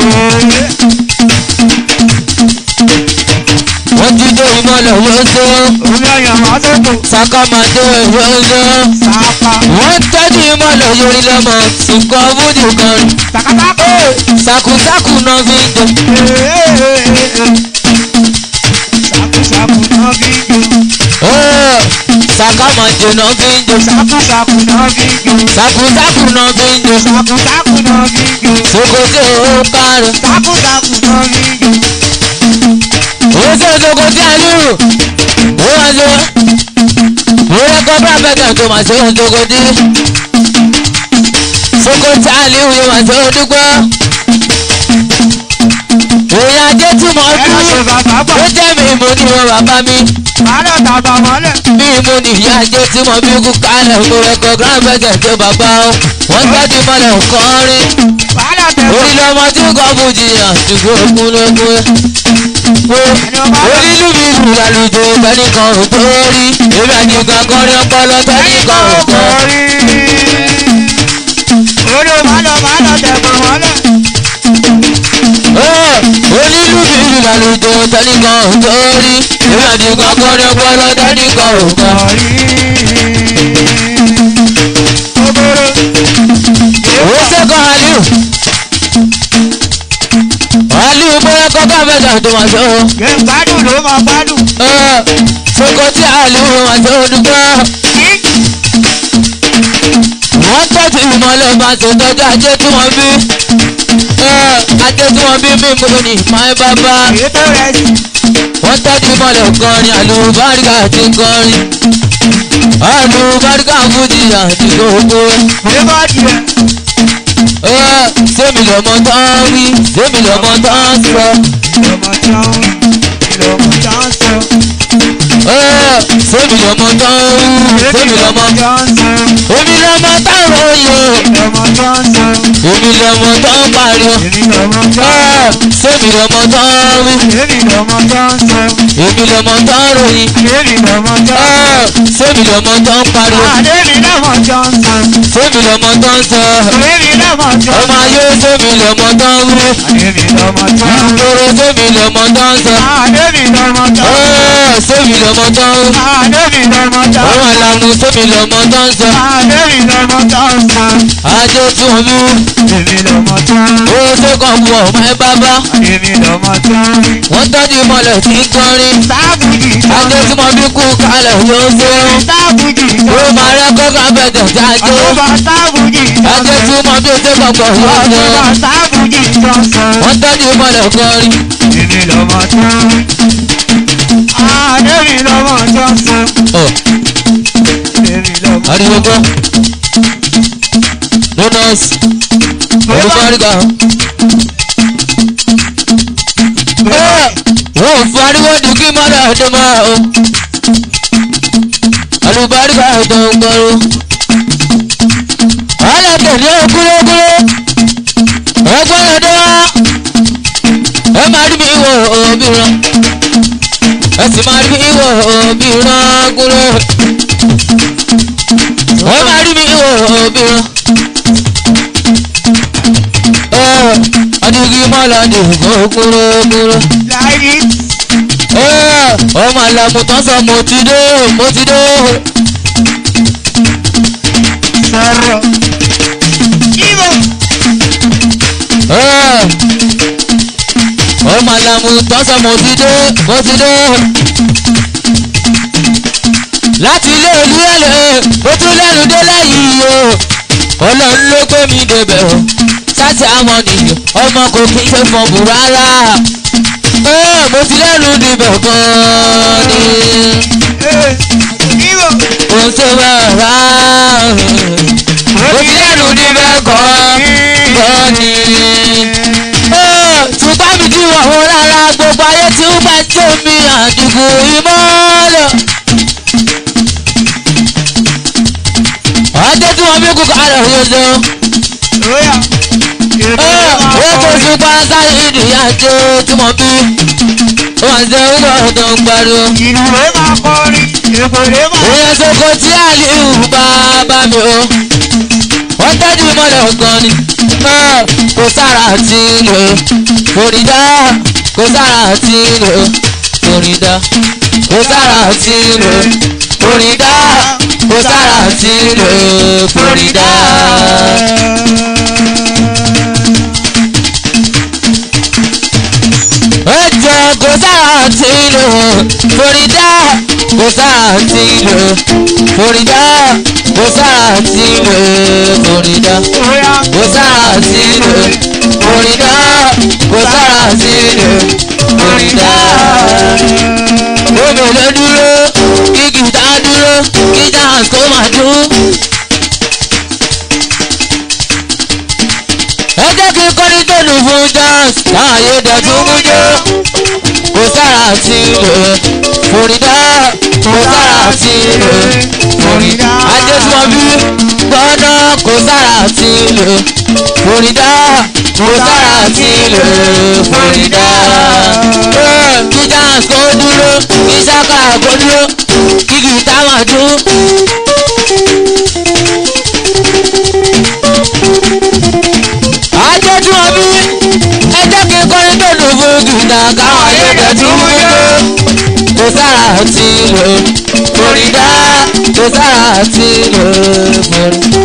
S1: Wọ́n ti dé ìmọ̀lẹ̀ yóò sàn.
S2: Omi ọyàn máa tó tò.
S1: Sàkàmàdé yóò sàn.
S2: Sàpà.
S1: Wọ́n tọ́jú ìmọ̀lẹ̀ yorí lọ́mọ nǹkan fúdì kan.
S2: Tàkàtàkù.
S1: Sàkùsàkù náà fi ń jẹ.
S2: Sàkùsàkù náà fi ń jò.
S1: Sàkàmàdé náà fi ń jẹ.
S2: Sàkùsàkù náà fi ń jò.
S1: Sàkùsàkù náà fi ń jẹ.
S2: Sàkùsàkù náà fi ń jò.
S1: Sokoto ó kárẹ̀.
S2: Sàkùsàkù náà fi ń jò.
S1: Ó ṣe Sokoto àlúrù. Ó wá lọ. Mo rẹ́kọ̀ bá bẹ́tẹ̀ tó máa ṣe é Sokoto. Sokoto àlúrù yóò máa ṣe é dúpọ́. Òyìn ajé tí mo
S2: Ẹ lọ ṣe
S1: dúró.
S2: bàbá bọ̀.
S1: Ó jẹ́ mi mo ní wọn bàbá mi.
S2: Àárọ̀ tàbà mọ́lẹ̀.
S1: Bí mo ní ìyá ajé tí mo bí kú kálẹ̀. Mo rẹ́kọ̀ grand bẹ́tẹ̀ tó bàbá o. Wọ́n tọ́jú mọ́lẹ̀ kọrin.
S2: Wàhálà tẹ̀wọ̀.
S1: Orí lọ́mọ tí kò bùjì àtúgbò kúnlẹ́kún. Onílù mi lù lálùjọ tẹ́nìkan ò tó rí. Èmi àjùgbà kọrin ọpọlọ tẹ́nìkan ò tó rí.
S2: Orí màlọ̀ màlọ̀ tẹ̀wọ̀ mọ́lẹ̀.
S1: Onílù mi lù lálùjọ tẹ́nìkan ò tó rí. Èmi àjùgbà kọrin ọpọlọ tẹ́nìkan ò tó rí. Owó sẹ́kọ̀ Aliu. Aliu bóyá kọ́kọ́ mẹ́ta tó máa sọ.
S2: Yẹ gbádùn ló máa gbádùn.
S1: Sokoti Aliu máa sọ dúpẹ́. wọ́n tọ́jú ìmọ̀lẹ́ bá ṣe tọ́jú ajé tí wọ́n bí ajé tí wọ́n bí mímú ni máa bábá
S2: Èyí tó rẹ̀ sí.
S1: wọ́n tọ́jú ìmọ̀lẹ́ kọrin àlùbáríkà àti kọrin àlùbáríkà fújì àti gbogbo
S2: Èyí bá tiẹ̀.
S1: sẹ́mi lọ́mọ tán wí sẹ́mi lọ́mọ tán sọ
S2: Lọ́mọ tí wọ́n lọ́mọ tí wọ́n sọ.
S1: sómi lọmọ tán sómi lọmọ èmi lọmọ táwọn oyè èmi lọmọ tán pariwo sómi lọmọ tán wí èmi lọmọ tán ròyìn sómi lọmọ tán pariwo sómi lọmọ tán sọ ọmọ ayé sómi lọmọ tán wí ìgboro sómi lọmọ tán sọ sómi lọmọ tán wí ọmọ àlàmú sómi lọmọ tán sọ ajé tún mú owó tó kàn wọ ọmọ ẹ bábá wọ́n tọ́jú mọ́lẹ̀ tí ń kọrin ajé tí mo bí kú kalẹ̀ yóò fẹ́ràn ó máa rẹ́ kọ́kọ́ bẹ̀tẹ̀ tí ajé ajé tí mo bí tó kọ̀kọ̀ yóò fẹ́ràn wọ́n tọ́jú mọ́lẹ̀ kọrin ọ̀ ariwo gbọ́ bonus olùkọ́ríkà wọ́n fún ariwo ní kí mọ́dà tó máa o olùkọ́ríkà tó ń gbọ́rọ̀ alátẹ̀lé kúlókúló ẹgbẹ́ ọdọ́ ẹ máa rí mi wọ òbíràn ẹ sì máa rí mi wọ òbíràn kúló ẹ máa rí mi wọ òbíràn adigi mọ́lá ní kúlókúló ọmọ àlàmù tán sọ mo ti dé mo ti dé ọmọ àlàmù tán sọ mo ti dé mo ti dé láti ilé ìlú ẹ̀lẹ́ mo tún lẹ́nu dé lẹ́yìn o ọlọ́run ló gbé mi débẹ̀ o sáti àwọn nìyẹn ọmọ kò kí n ṣe fọ̀bù rárá mo ti lẹ́nu débẹ̀ gan-an ni kò ṣe rárá mo ti lẹ́nu débẹ̀ gan-an ni ṣùgbọ́n mi ti wọ̀ wọ́n rárá gbogbo ayé tí ó bá jó mi àdìgún ìmọ̀lẹ̀. ọjọ́ tí wọ́n bí kú kálẹ̀ yóò ṣe ó kò sí pàṣẹ ìdíyà tó tí mo bí wọ́n ṣe ń bọ̀ tó ń pariwo. ìyẹn sọ́kò tí àlìhù bá bá mi o wọ́n tẹ́jú mọ́lẹ̀ gan ni kò sára tí lò kòrídá kò sára tí lò kòrídá kò sára tí lò kòrídá kò sára tí lò kòrídá. ẹjọ kò sára tí lò kòrídá kò sára tí lò kòrídá kò sára tí lò kòrídá kò sára tí lò kòrídá kò sára tí lò kòrídá. Omi ló dúró kí gìtá dúró kí jazz kó máa dún. Ẹ jẹ́ kí kọ́ni tó lù fún jazz láàyè dẹ̀tún mú jó. Kò sára tí lò kòrídá kò sára tí lò kòrídá. Adésùmọ̀bí gbọ́dọ̀ kò sára tí lò kòrídá kò sára tí lò kòrídá. Kí jazz kó dúró kí ṣáká kó dúró kí gìtá máa dún. Adésùmọ̀bí ẹ jẹ́ kí kọrin tó dùn fún gìtá káwọn ayédè tún mú jó. Kò sára tí lò kòrídá kò sára tí lò kòrídá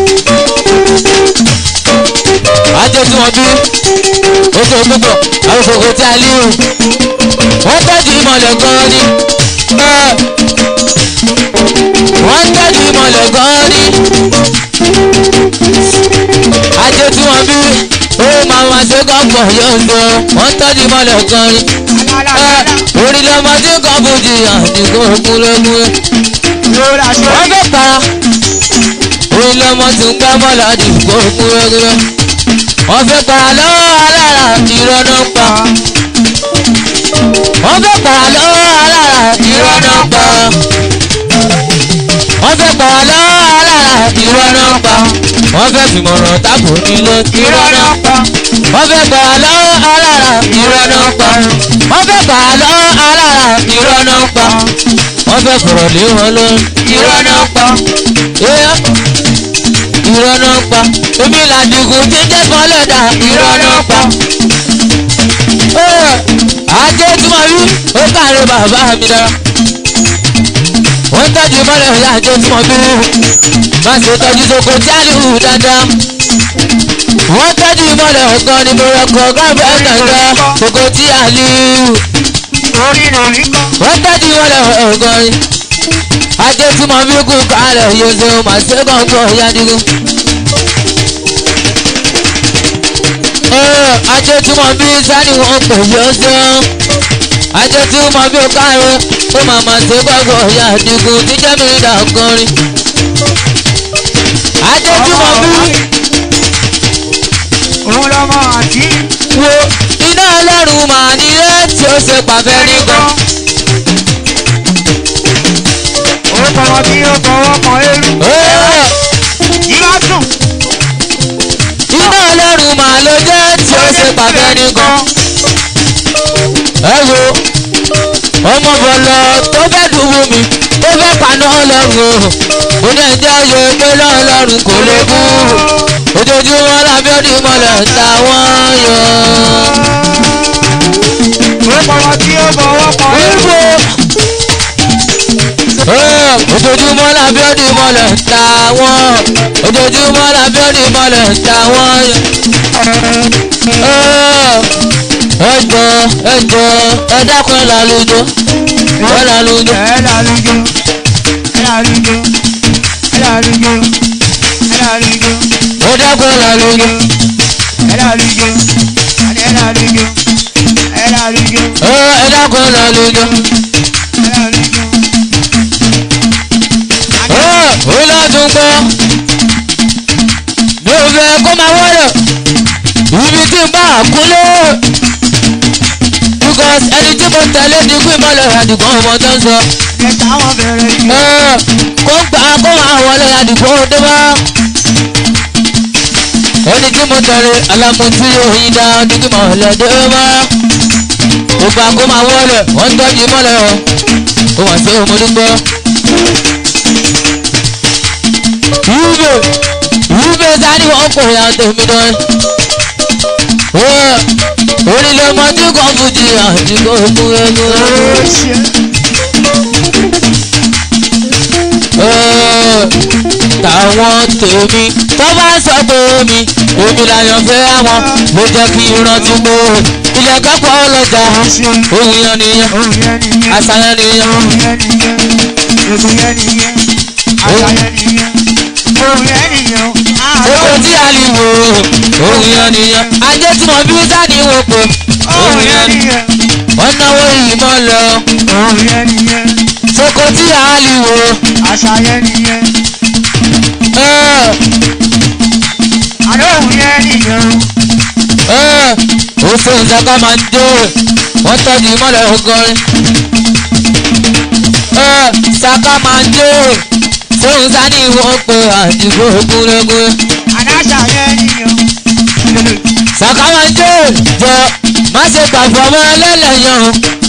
S1: ajé tí wọ́n bí oṣù gbogbo àwọn òkòkò tí a líhù wọ́n tọ́jú ìmọ̀lẹ̀ gan ni wọ́n tọ́jú ìmọ̀lẹ̀ gan ni ajé tí wọ́n bí ó máa ma ṣe kọ́pọ̀ yóò sọ wọ́n tọ́jú ìmọ̀lẹ̀ gan ni orí lọ́mọ tí kò bùjì àdìgbò kúlókúló wọ́n fẹ́ para orí lọ́mọ tí ń gbá bọ́ọ̀lù àdìgbò kúlókúló wọ́n fẹ́ para lọ́wọ́ alára ìrọ́nà pa. wọ́n fẹ́ para lọ́wọ́ alára ìrọ́nà pa. wọ́n fẹ́ pa lọ́wọ́ alára irọ́ náà pa wọ́n fẹ́ fìmọ̀ràn tábò nílò irọ́ náà pa wọ́n fẹ́ pa lọ́wọ́ alára irọ́ náà pa wọ́n fẹ́ pa lọ́wọ́ alára irọ́ náà pa wọ́n fẹ́ fọ̀rọ̀ lé wọn lọ irọ́ náà pa irọ́ irọ́ náà pa omi làdìgún tí ń jẹ́ kan lẹ́dà irọ́ náà pa ajé tí mo rí ó káre bàbá mi dára wọ́n tọ́jú mọ́lẹ̀ ọ̀yà ajé tí mo bí má ṣe tọ́jú soko jálù dáadáa wọ́n tọ́jú mọ́lẹ̀ ọ̀gán ni mo rọ̀kọ̀ gáàbẹ̀ gàngán soko tí a lù
S2: orí lórí kọ́.
S1: wọ́n tọ́jú mọ́lẹ̀ ọ̀gán ni ajé tí mo bí kú kálẹ̀ yóò ṣe má ṣe kọ̀ọ̀kan ọ̀yà dìgún. ajé tí mo bí sani wọn pè yóò ṣe ajé tí mo bí káre ó máa ma ṣe gbọ́gbọ́ ọ̀yà àdìgún tí jẹ́mi ìdá ọkùnrin. ajé tí mo bí
S2: òun lọmọ àti
S1: wo iná ọlọ́run màá ní ilé tí ó ṣe pàfẹ́ nìkan.
S2: ó tọrọ bí ó fọwọ́ kan eru. ìlà dùn.
S1: iná ọlọ́run màá ló jẹ́ tí ó ṣe pàfẹ́ nìkan. ẹ wo ọmọ bọ̀lọ̀ tó fẹ́ dùbù mi tó fẹ́ paná ọlọ́run o mo ní ẹ̀jẹ̀ oyè pé lọ́ọ̀lọ́run kò lè kú ojoojúmọ́ lábẹ́ òdì mọ́lẹ̀ táwọn yọ.
S2: ó tọrọ bí ó fọwọ́ kan eru.
S1: wíwò ojoojúmọ́ lábẹ́ òdì mọ́lẹ̀ táwọn ojoojúmọ́ lábẹ́ òdì mọ́lẹ̀ táwọn yọ. ẹjọ ẹjọ ẹ dákun ẹ lálùjọ ẹ lálùjọ.
S2: ẹ lálùjọ ẹ lálùjọ ẹ lálùjọ ẹ lálùjọ
S1: ó dákun ẹ lálùjọ.
S2: ẹ lálùjọ ẹ lálùjọ ẹ lálùjọ
S1: ẹ ẹ dákun ẹ lálùjọ.
S2: ẹ lálùjọ.
S1: ó lọ́dún gbọ́ mi ò fẹ́ kó máa wọ́rọ̀ ibi tí n bá kúlé because ẹni tí mo tẹ̀lé ní kú ìmọ̀lẹ̀ àdìgbọ́n ọmọ tó ń sọ
S2: ẹ táwọn bẹ̀rẹ̀ jù.
S1: ẹ kó ń gbà kó máa wọlé àdìgbọ́n dé bá ẹni tí mo tẹ̀lé alámùtí òyìn dá ọdún mọ̀lẹ́ dé bá ó gbà kó máa wọlé wọ́n ń tọ́jú mọ́lẹ̀ o ó wà sí òmùdúgbọ́. Yúbẹ̀ Yúbẹ̀ sáré wọn kò yà tèmi dán. Orílẹ̀ ọmọ tí kò fújì àti kò mú ẹnu.
S2: ó ṣe
S1: Táwọn tèmi tó bá sọ pé mi, èmi làyàn fẹ́ àwọn ló jẹ́ kí n rántí pé ilẹ̀ kápọ̀ ọlọ́jà ohun yan nìyẹn,
S2: òun yẹn nìyẹn.
S1: àṣàyàn nìyẹn.
S2: òun yẹn nìyẹn. ègún yẹn nìyẹn. àṣà yẹn nìyẹn. òun yẹn nìyẹn.
S1: Oko tí a lè wò ohun yan nìyẹn. Ajé tí mo bí sáni wò pé
S2: òun yẹn nìyẹn.
S1: wọ́n náwó ìmọ̀ lọ.
S2: òun yẹn nìyẹn.
S1: Soko tí a lè wò.
S2: àṣà yẹn nìyẹn.
S1: ẹ
S2: àná òun yẹn nìyẹn.
S1: ẹ ó ṣe ìṣàkà máa ń dé wọ́n tọ́jú ìmọ̀lẹ̀ ọgọ́rin. ẹ ṣàkà máa ń dé fóun sani wọ́n pe àdìgbò gúnrégún.
S2: àná àṣà yẹn nìyẹn.
S1: ṣàkà máa ń dé jọ má ṣe gbàgbọ́ ọmọ ẹlẹ́lẹ́yàn.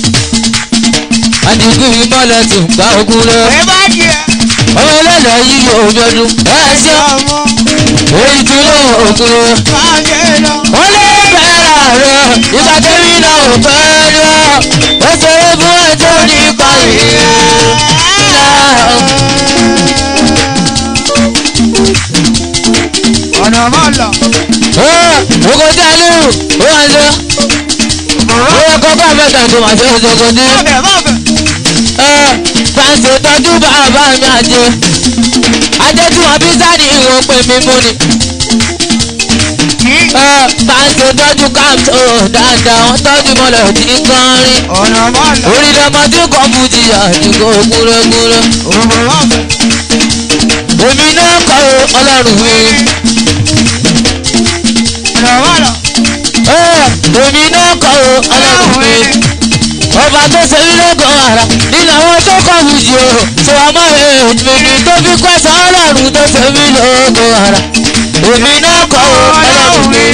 S1: àdìgbò ìmọ̀lẹ̀ ti gbà ogun rẹ̀.
S2: ẹ bá díẹ̀.
S1: ọmọ ẹlẹ́lẹ́ yìí yóò yọdún. ẹ ṣe
S2: ọmọ
S1: èyí tí ó ogun rẹ̀.
S2: máa jẹ lọ.
S1: wọ́n lé bẹ́ẹ̀rẹ̀ rẹ̀ ìgbà tẹ́mi náà ò fẹ́ rẹ̀ ó ṣeré fún ẹjọ́ nípa ìyẹn.
S2: ọ̀nà máa lọ.
S1: Oko tí a lù ó wà ṣe. Ó yẹ kọ́kọ́ àfẹ́tà tó máa ṣe òṣogbo ní.
S2: bọ́ọ̀bẹ̀ bọ́ọ̀bẹ̀.
S1: Fàǹsì tọ́jú bàbá mi àjẹ. Ajé tí wọ́n bí sáàdì ìwọ̀n pè mí mú ni.
S2: kí
S1: Fàǹsì tọ́jú káàtó dáadáa wọ́n tọ́jú mọ́lẹ̀ tí ń kọrin.
S2: ọ̀nà máa lọ.
S1: Orílẹ̀ ọmọ tí kò fún jìyà àdìgbò gúnrégúnré.
S2: òun bọ́ọ̀bẹ̀.
S1: Èmi náà kọ́ o, ọlọ́run mi.
S2: ọ̀nà máa lọ.
S1: Èmi náà kọ́ o, ọlọ́run mi. Ọba tó ṣe mí lógo ara nínú àwọn tó kọ́ fújì o tó ọmọ èmi ni tó fi pẹ́sàn ọlọ́run tó tẹ̀mí lóko ara èmi náà kọ́ ọ ọlọ́run mi.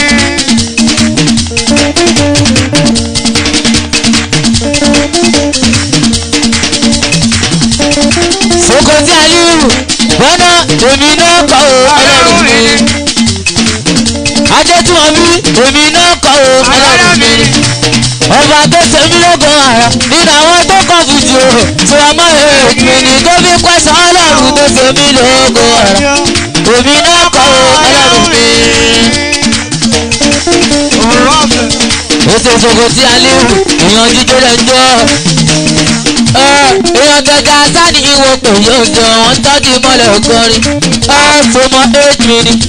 S1: Sokoti Aliyu bọ́nà èmi náà kọ́ ọ ọlọ́run mi. Ajẹ́tùmọ̀bí èmi náà kọ́ ọ ọlọ́run mi. Ọba tó tẹ̀mí lóko ara nínú àwọn tó kọ́ fújì o tó ọmọ èmi ni tó fi pẹ́sàn ọlọ́run tó tẹ̀mí lóko ara èmi náà kọ́ ọ ọlọ́run mi. Ètò Sokoti Aliyu èèyàn jíjó rẹ̀ ń jọ èèyàn gẹ́gẹ́ sani ìwọ pé yóò jọ wọ́n tọ́jú mọ́lẹ̀ ọgọ́rin tó mọ eight minutes.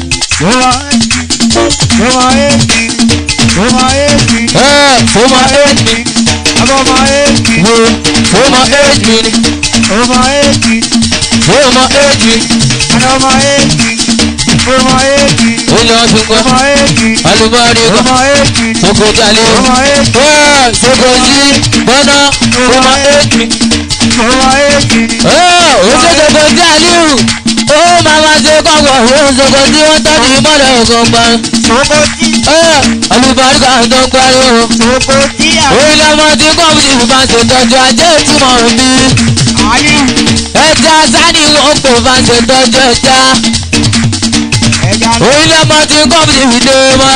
S1: tó mọ eight minutes. wo tó mọ eight minutes. tó mọ eight minutes. ilé ọdún kan alùbọ́ọ̀rì kan Sokoti Aliyu Sokoti bọ́nà tó mọ eight minutes. ó ṣe Sokoti Aliyu ó máa ma ṣe kọ́kọ́ ó Sokoti wọ́n tọ́jú mọ́lẹ̀ ọgọ́gbọ́n. alùbọ́ọ̀rì kan tó ń pariwo. orílẹ̀ ọmọ tí kọ́ọ̀bù ti bá ṣe tọ́jú ajé ìtumọ̀ bí. ẹja sani wọn kò bá ṣe tọ́jú ẹja. orílẹ̀ ọmọ tí kọ́ọ̀bù ti fi dé mọ́.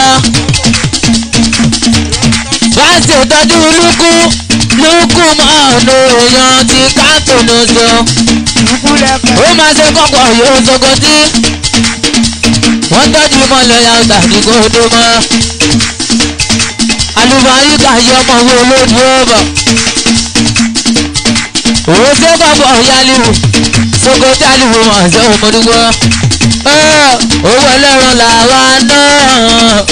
S1: bá ṣe tọ́jú lúkú lúkú máa lo èèyàn ti káàtó ló sọ. ó máa ṣe kọ́kọ́ yóò Sokoti. wọ́n tọ́jú mọ́lẹ̀ yàtọ̀ àti kó dé mọ́ alùbáríkà yọ ọmọ wo lójú ọbọ òun ṣe bàbá ọ̀yálìwò Sokoti Aliyu mọ̀ ṣe òmùdúgbò owó ẹlẹ́ran làwa náà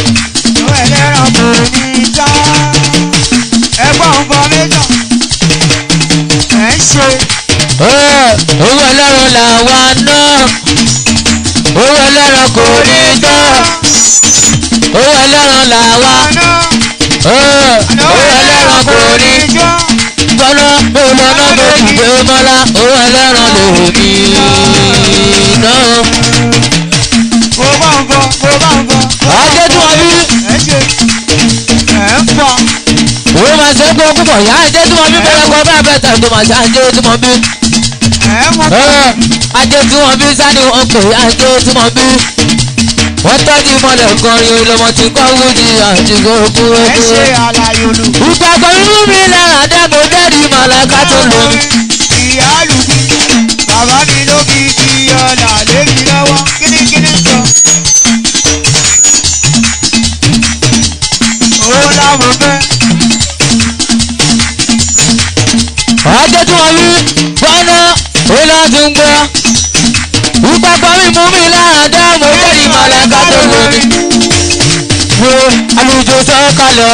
S1: owó ẹlẹ́ran làwa náà owó ẹlẹ́ran kò ní tán owó ẹlẹ́ran làwa owó ẹlẹ́ran kò ní tọ́lá mo lọ́nà mo dìde mọ́lá owó ẹlẹ́ran lèmi náà. ajé tí wọ́n bí òun máa ṣe é gbọ́ púpọ̀ yá ajé tí wọ́n bí bẹ́rẹ̀ kọ́ bá bẹ́ẹ̀ tàbí màá ṣe ajé tí wọ́n bí. ajé tí wọ́n bí sani wọn pè ajé tí wọ́n bí. wọ́n tọ́jú mọ́lẹ̀ kọrin olómọ tí kọ́ wúdi àti gbogbo ẹgbẹ́. ìgbàgbọ́ inú mi lára dẹ́gbò dẹ́rì màláka tó lò mí.
S2: Bàbá mi ló fi ti ọ̀là lé mi lọ́wọ́ kíníkíní sọ. Ó láwọn fẹ́.
S1: ajé tí wọ́n bí gbọ́ná olóòtú ń gbọ́. ìgbàgbọ́ mi mú mi lára dẹ́gbò dẹ́rì màláka tó lò mí. wo àlùjọ sọ́kàlẹ̀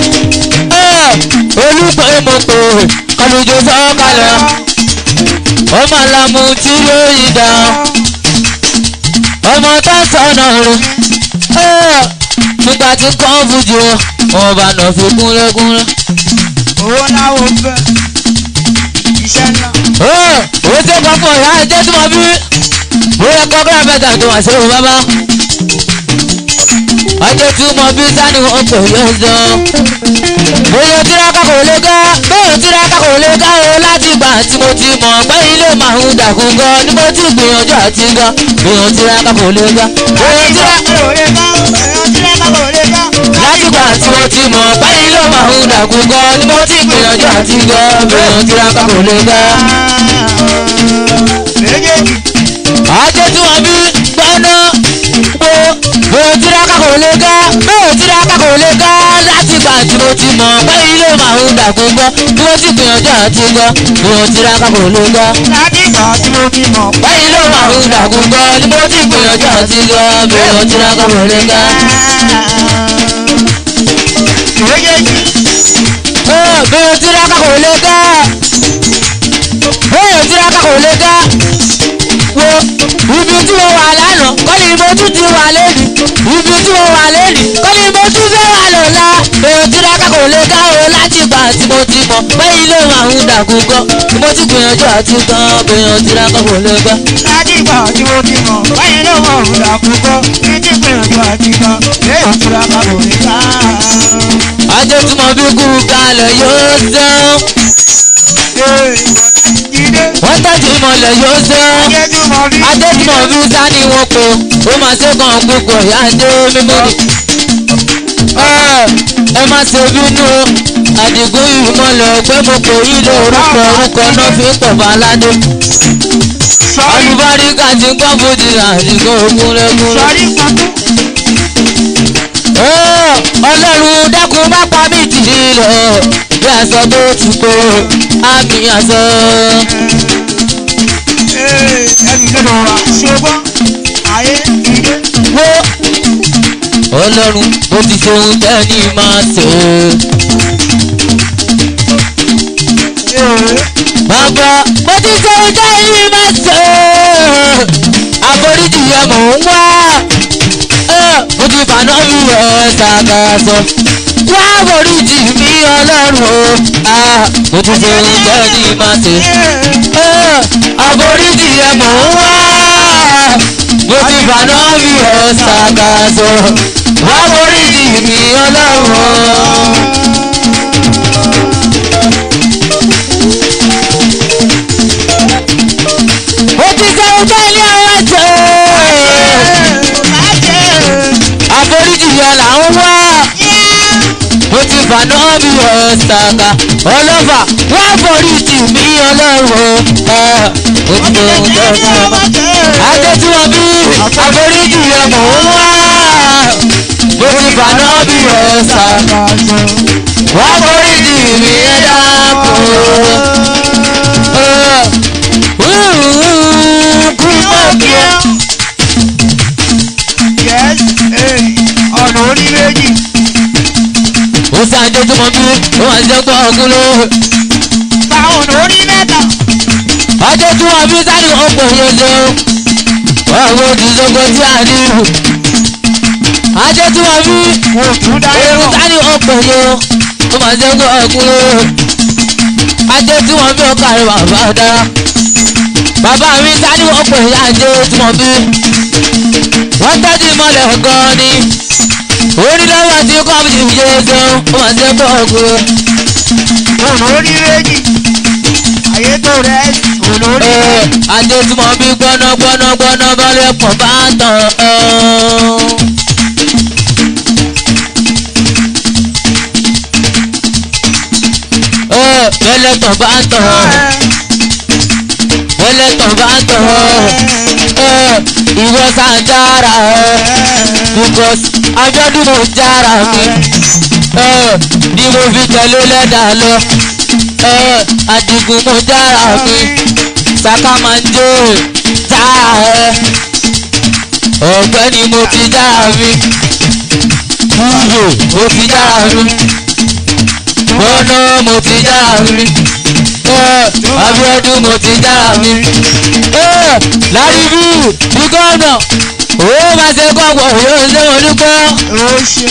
S1: olùpẹ̀ mo pè àlùjọ sọ́kàlẹ̀ ọmọ àlàmú tí yóò yí dá ọmọ tó sọnà rẹ nígbà tí kàn fújì wọn bá nà fi kúnlẹ́kúnlẹ́.
S2: Owó láwọn fẹ́. Iṣẹ́ ńlá.
S1: ó ṣe kọ́ fún ọ̀yá ẹjẹ́ tí wọ́n bí bóyá kọ́kọ́rọ́ bẹ́tà tó wà sí òun bábá. ọjọ́ tí mo bí sani wọn pè yóò sọ. bóyá tiraka kò lè ká bóyá tiraka kò lè ká o láti gbà tí mo ti mọ̀ pé ilé màá ń dàkú gan ni mo ti gbìyànjú àti gan bóyá tiraka kò lè ká bóyá tiraka láti gbà tí mo ti mọ̀ pé ilé màá ń dàkú gan ni mo ti gbìyànjú àti gan bóyá tiraka kò lè ká.
S2: Méjèèjì.
S1: ajé tí wọ́n bí gbọ́ná wo bóyá tiraka kò lè ká bóyá tiraka kò lè ká láti gbà tí mo ti mọ̀ pé ilé màá ń dàkú gan ni mo ti gbìyànjú àti gan bóyá tiraka kò lè ká.
S2: Láti ìgbà tí mo ti mọ̀ pé
S1: báyìí ló máa ń dàkú gan ni mo ti gbìyànjú àti gan bóyá tiraka kò lè ká.
S2: méjèèjì.
S1: bóyá tiraka kò lè ká bóyá tiraka kò lè ká wo ibi tí mo wà lánàá kọ́ni mo tún ti wà lẹ́nu ibi tí mo wà lẹ́nu kọ́ni mo tún fẹ́ wà lọ́la bóyá tiraka kò lè ká o láti látìgbà tí mo ti mọ̀ pé ilé máa ń dàkú gan tí mo ti gbìyànjú àti gan gbìyànjú tí lákọ̀ kò lè gbà.
S2: Ládìgbà tí mo ti mọ̀ báyìí ló mọ̀ òun làkúkọ́ ní ti gbìyànjú àti kan léèyàn tura ká kò ní ká.
S1: ajé tí mo fi kú kalẹ̀ yóò sẹ́wọ̀n
S2: Jídé
S1: wọ́n tẹ́tí mọ̀lẹ̀ yóò sẹ́wọ̀n.
S2: ajé tí mo rí.
S1: adé tí mo fi sá ni wọ́n po ó máa ṣe kàn gbogbo ìyá adé mímú ni. Ẹ, ẹ má ṣe bínú o àdìgún yìí mọ̀lẹ̀ pé mo kò yí lé orúkọ orúkọ náà fi ń pọ̀fà aládé.
S2: Sọ́rí
S1: olùbáríkà ti gbọ́ bójì àdìgún ògúnrẹ́gúnrẹ́.
S2: sọ́rí kankan.
S1: Ẹ, ọlọ́run dákun má pa mí tìrì lọ bí aṣọ tó ti kó àmì aṣọ.
S2: Ẹbí gbọ́dọ̀ wá ṣogbọ́n ayé jíde.
S1: wo ọlọ́run mo ti ṣe ohun tẹ́ni máa ṣe. bàbá mo ti ṣe ohun tẹ́ni máa ṣe. àforíjì yẹ mò ń wá. Eh, mo ti fàná mi ẹ̀ ṣàkàṣọ. wá àforíjì mi ọlọ́run o. Ah, mo ti ṣe ohun tẹ́ni máa ṣe. Eh, àforíjì yẹ mò ń wá. mo ti fàná mi ẹ̀ ṣàkàṣọ. wá àforíjì mi ọlọ́run o. mo ti ṣe ohun tẹ́ni àwọn ṣe. àforíjì yẹ là ń wá mo ti fàná bí ọ̀sàkà ọlọ́fà wá foríjì mi ọlọ́run ẹ̀ mo ti mọ ohun tó ń sọ. adé tí wọ́n bí àforíjì yẹ mò ń wá mo ti fàná bí ọ̀sàkà wá foríjì mi ẹ dákun. kú mọ́ kí ẹ.
S2: ọ̀nà orí méjì.
S1: ó sáájú tó mọ bí ó wà jẹ́ gbọ́ ọ̀gùn ló.
S2: Bá ọ̀nà orí mẹ́ta.
S1: ọjọ́ tí wọ́n bí sáré ọ̀pọ̀ yẹn jẹun. wọ́n wo ti sọ́gbọ́ tí a ní ìlú. ọjọ́ tí wọ́n bí
S2: Wò tún dáyé
S1: ewu
S2: mọ̀.
S1: sáré ọ̀pọ̀ yẹn ó máa jẹ́ gbọ́ ọ̀gùn ló. ọjọ́ tí wọ́n bí ọkà rẹ̀ bàbá dára. bàbá mi sáré ọ̀pọ̀ yẹn àjẹ́ tí wọ́n bí. wọ́n tẹ́jú mọ́lẹ̀ gan-an ni. orí lọ́wọ́ tí kò bí ìyẹ́ gan ó máa jẹ́ gbọ́ ọ̀gùn ló.
S2: Ọ̀nà orí méjì. Ayé tó rẹ̀ ọ̀nà orí
S1: Ẹ,
S2: méjì.
S1: adé tí mo bí gbọ́ná gbọ́ná gbọ́ná bọ́lẹ̀ pọ̀ bá tán. ẹ̀. Ẹ, bẹ́lẹ̀ tán bá tán bẹ́lẹ̀ tán bá tán. Ẹ, ìwọ sàn jára ẹ because Abíọ́dún mo jára mi ẹ ni mo fi tẹ̀lé lẹ́dà lọ ẹ Àdìgún mo jára mi saka máa ń jó jára ẹ ọ̀gbẹ́ni mo ti jára mi kúrò mo ti jára mi gbọ́nà mo ti jára mi ẹ Abíọ́dún mo ti jára mi ẹ láríbí bí gómìnà ó máa ṣe kọ́kọ́ yóò ṣe wọn dúpẹ́
S2: Ó ṣe.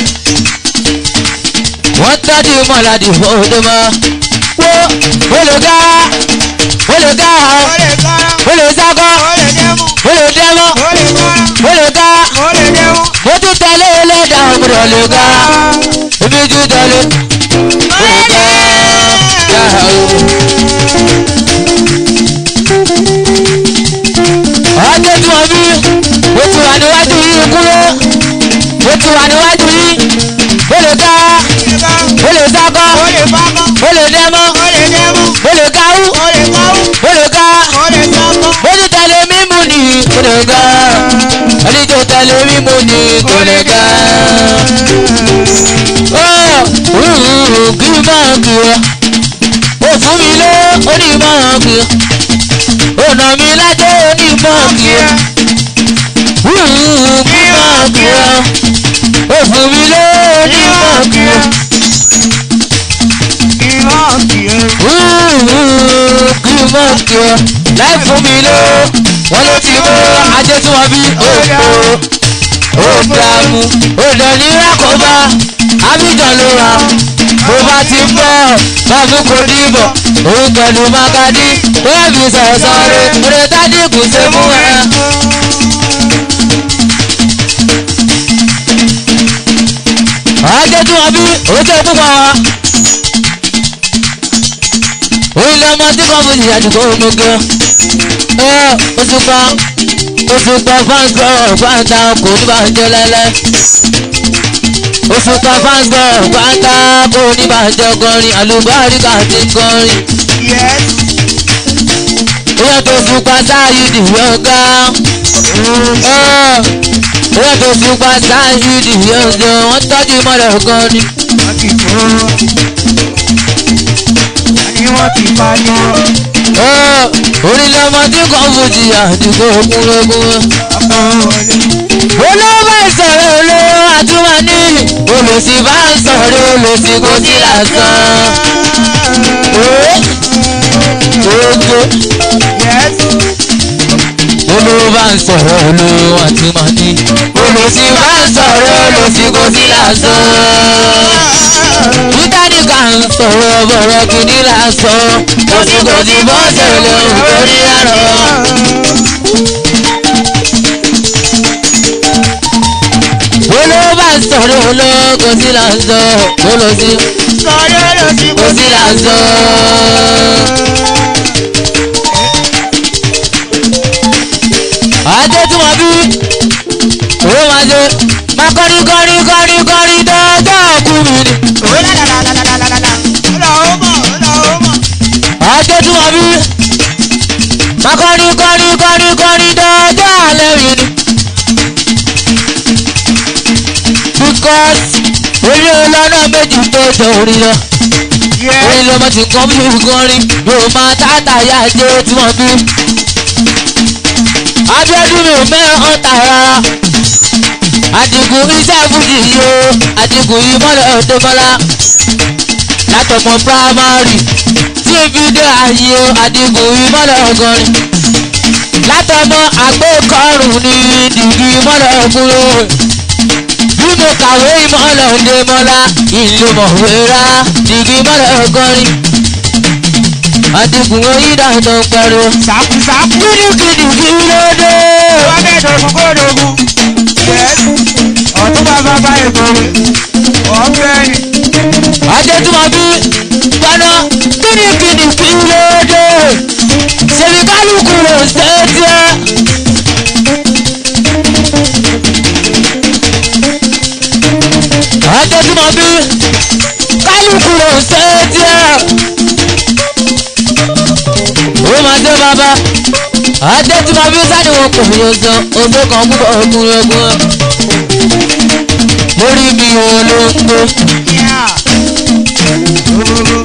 S1: wọ́n tọ́jú mọ́ládì fòdè mọ́ wo ó lè ká ó lè ká
S2: Ó lè kọ́ra.
S1: ó lè sákọ́
S2: Ó lè dẹ́mu.
S1: ó lè dẹ́mọ́
S2: Ó lè kọ́ra.
S1: ó lè ká
S2: Ó lè dẹ́mu.
S1: mo tún tẹ̀lé ẹlẹ́dà ọmọdé lè ká ibi tún tẹ̀lé ó lè ká yàrá o. ọjọ́ tí wọ́n bí mo ti wà níwájú yìí kúrò mo ti wà níwájú yìí ó lè ká ó lè sákọ́
S2: Ó lè fákọ́.
S1: ó lè dẹ́mọ́
S2: Ó lè dẹ́mu.
S1: ó lè káwú
S2: Ó lè káwú.
S1: ó lè ká
S2: Ó lè sọ́kọ́.
S1: ó ti tẹ̀lé mímú ni kò lè ká ẹni tó tẹ̀lé mímú ni kò lè ká. ó rúurú kí n máa kí ọ ó fún mi lé onímọ̀ kí ọ ó nà mí lájẹ́ onímọ̀ kí ọ rúurú kí n máa kí ọ ó fún mi lé onímọ̀ kí ọ.
S2: Ìwọ̀n kì í.
S1: kí n mọ̀ kí ọ láì fún mi ló wọ́n ló ti mú ajé tí wọ́n bí òpó ó dààmú ó dẹ̀ ní rákòbá abidjan ló wà bó bá ti ń bọ̀ bá fún kò dìbò òun pẹ̀lú makadi tó yẹ fi sọ̀sọ̀ rẹ̀ rẹ̀ tádì kù ṣe mú ẹ. ajé tí wọ́n bí oúnjẹ púpọ̀ wa. òun lè ọmọ tí kò fún ìyá àdìgbò gbogbo. ẹ oṣù kan oṣù kan fáńsì ọ̀gbáǹta kò ní bá ń jẹ lẹ́lẹ́. oṣù kan fáńsì ọ̀gbáǹta kò ní bá ń jẹ kọrin àlùbáríkà ti ń kọrin.
S2: Yes.
S1: ìyá tó sùn pa sáyé dìbò ọ̀gá. ìyá tó sùn pa sáyé dìbò ọ̀gá wọ́n tọ́jú mọ́lẹ̀ gan ni.
S2: Wọ́n ti kó. Àní wọ́n ti pariwo.
S1: orílẹ̀ ọmọ tí kò fojú àdìgbò kúnlẹ́kún.
S2: Ọkọ̀ wọlé.
S1: olówó ìsọ̀rọ̀ olówó àtúmọ̀ ní olùsí bá ń sọ̀rọ̀ olùsí kò sí lásán. Ogo
S2: Yes.
S1: olówó bá ń sọ̀rọ̀ olówó àtúmọ̀ ní olùsí bá ń sọ̀rọ̀ olùsí kò sí lásán. Títàní kà ń sọ̀rọ̀ bọ̀rọ̀ kìíní lásán. Kòsí kòsí bọ́ọ̀sẹ̀ lòun torí àrọ̀. olówó bá ń sọ̀rọ̀ olówó kò sí lásán. olùsí
S2: Sọ̀rọ̀ lọ sí
S1: kò sí lásán. Adé tí wọ́n bí owó máa ṣe máa kọrin kọrin kọrin kọrin dọ́jọ́ òkú mi ni.
S2: Ó lálálálálálálá. Ó lọ ó mọ̀, ó lọ ó mọ̀.
S1: Adé tí wọ́n bí máa kọrin kọrin kọrin kọrin dọ́jọ́ alẹ́ mi ni. Because orí ọlọ́nà méjì tó jọ orí lọ.
S2: Yes.
S1: Orí lọmọ tí nǹkan bí kọrin yóò máa tààtà yá jẹ́ tí wọ́n bí. Abíọ́dún mi ò mẹ́ràn tà rárá. Àdìgún iṣẹ́ fújì yìí o, àdìgún yìí mọ́lẹ̀ ọ̀dọ́mọ́lá. Látọmọ primary tí n fi dé ààyè o, àdìgún yìí mọ́lẹ̀ ọgọ́rin. Látọmọ àgbékọrùn ní dìgí mọ́lẹ̀ ọkùnrin. Bí mo kàwé ìmọ̀lẹ̀ ọ̀dẹ́mọ́lá, ìlú mọ̀wéra, dìgí mọ́lẹ̀ ọgọ́rin. Àdìgún oyídà tó ń pariwo.
S2: Sàkú sàkú.
S1: Kìdìkìdì kí ló dé?
S2: Wọ́n bẹ̀ dogun kó dogun. Yes. Ọ̀tún bàbá bá èkó rẹ̀. Ọ̀fẹ́ ni.
S1: Adé tí wọ́n bí gbaná kìdìkìdì kí ló dé? Ṣèbí kálukú ló ṣe é tiẹ́. Adé tí wọ́n bí kálukú ló ṣe é tiẹ́. Ó máa dé bàbá. Adé tí wọ́n bí sáré wọn kò yóò sọ oṣù kan púpọ̀ ọkùnrin ogun. Lórí mi ò ló ń gbé.
S2: Yeah. Ogogo.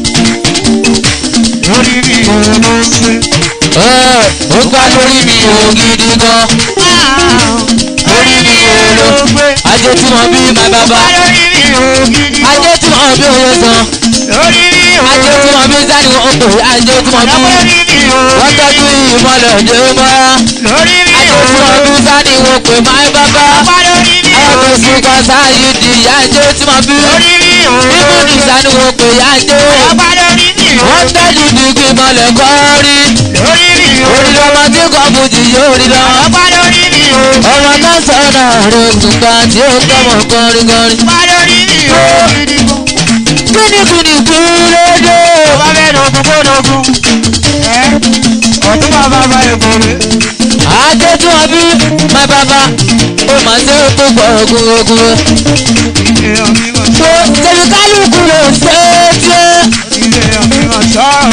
S2: Lórí mi ò ló ń gbé.
S1: Ẹ, ó gbá lórí mi ò gidi gan.
S2: Lórí mi ò ló ń gbé.
S1: Ajé tí wọ́n bí my baba.
S2: Lórí mi ò gidi.
S1: Ajé tí wọ́n bí oyè san.
S2: Lórí mi ò
S1: Ajé tí wọ́n bí sani wọn kò. Ajé tí wọ́n bí
S2: Lórí mi ò
S1: wọ́n tọ́jú ìmọ̀lẹ̀ òde mọ́.
S2: Lórí mi
S1: Ajé
S2: ò
S1: tí wọ́n bí sani wọn pè my baba.
S2: Lórí mi ò
S1: Àwọn tó sùn kan sáyé di ìyá ajé tí wọ́n bí.
S2: Lórí mi ò
S1: Bíbú ní sani wọn pè ìyá ajé.
S2: Lórí mi ò
S1: Wọ́n tẹ́jú dìgbì mọ̀lẹ̀ kọ́rí.
S2: Lórí mi ò
S1: Orí lọ́mọ tí kò bùjì yóò rí lọ.
S2: Lórí mi ò
S1: Ọmọ tó sọ̀rọ̀ rẹ̀ gbùgbà tí ó tọmọ kọrin kọrin.
S2: Lórí mi ò gidi gan.
S1: Kìnìkìnì kí ló dé?
S2: Bàbá bẹ́ẹ̀ dogun kó dogun. Ẹ́ ọ̀tún bàbá bá èkó rẹ̀.
S1: Adé tí wọ́n bí my baba ó máa ṣe é tó gbọ́ ogun ogun.
S2: Ilé ọ̀mí mọ̀
S1: Tó tẹ̀lé kálukú ló ṣe é tiẹ́.
S2: ilé ọ̀mí mọ̀ sọ́ọ̀.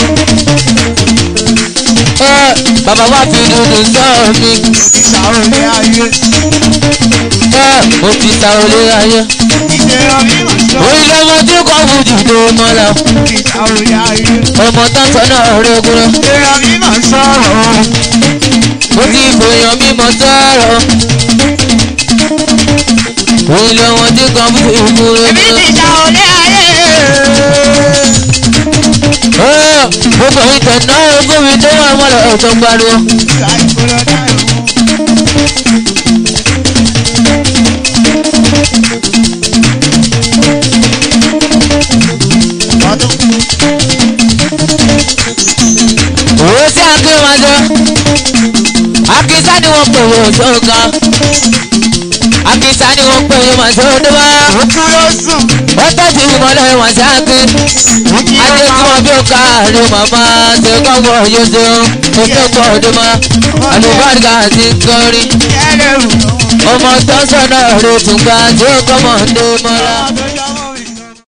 S1: Ẹ bàbá wa fi dúdú sọ mi.
S2: Ìsàrò ilé ayé.
S1: Ẹ mo ti ta olé ayé.
S2: Ilé ọ̀mí mọ̀ sọ́ọ̀.
S1: Orí lọ́mọ tí kò bùjì tó mọ́ la.
S2: Ìsàrò ilé ayé.
S1: Ọmọ tán sọ náà rẹ̀ gúnra.
S2: Ilé ọ̀mí mọ̀ sọ́ọ̀.
S1: Mo ti bòyàn mímọ sọ̀rọ̀. Orí lọ́mọ tí kò bùjì tó mọ́
S2: Èmi
S1: la.
S2: ti ìsàrò ilé ayé.
S1: gbogbo ìtẹ̀ náà fún mi tó wà mọ́lẹ̀ ọ̀tọ̀ pariwo.
S2: Ìgbà ìgboro dáhùn.
S1: wọ́n pè yóò sọ́ka akíta ni wọ́n pè yóò máa tó dé wá
S2: ó tún ló sùn.
S1: wọ́n tọ́jú ìmọ̀lẹ́ wọn sáké
S2: ó kí
S1: ajé tí wọ́n bí ó ká àlè màmá ṣe kọ́kọ́ yóò ṣe ó ṣe pọ̀ ọdún mọ́ àlùbáríkà ti ń kọrin
S2: ẹlẹ́rù.
S1: ọmọ tó sọ̀nà rẹ̀ tún gbà tí ó kọ́ mọ̀ ní mọ́lá.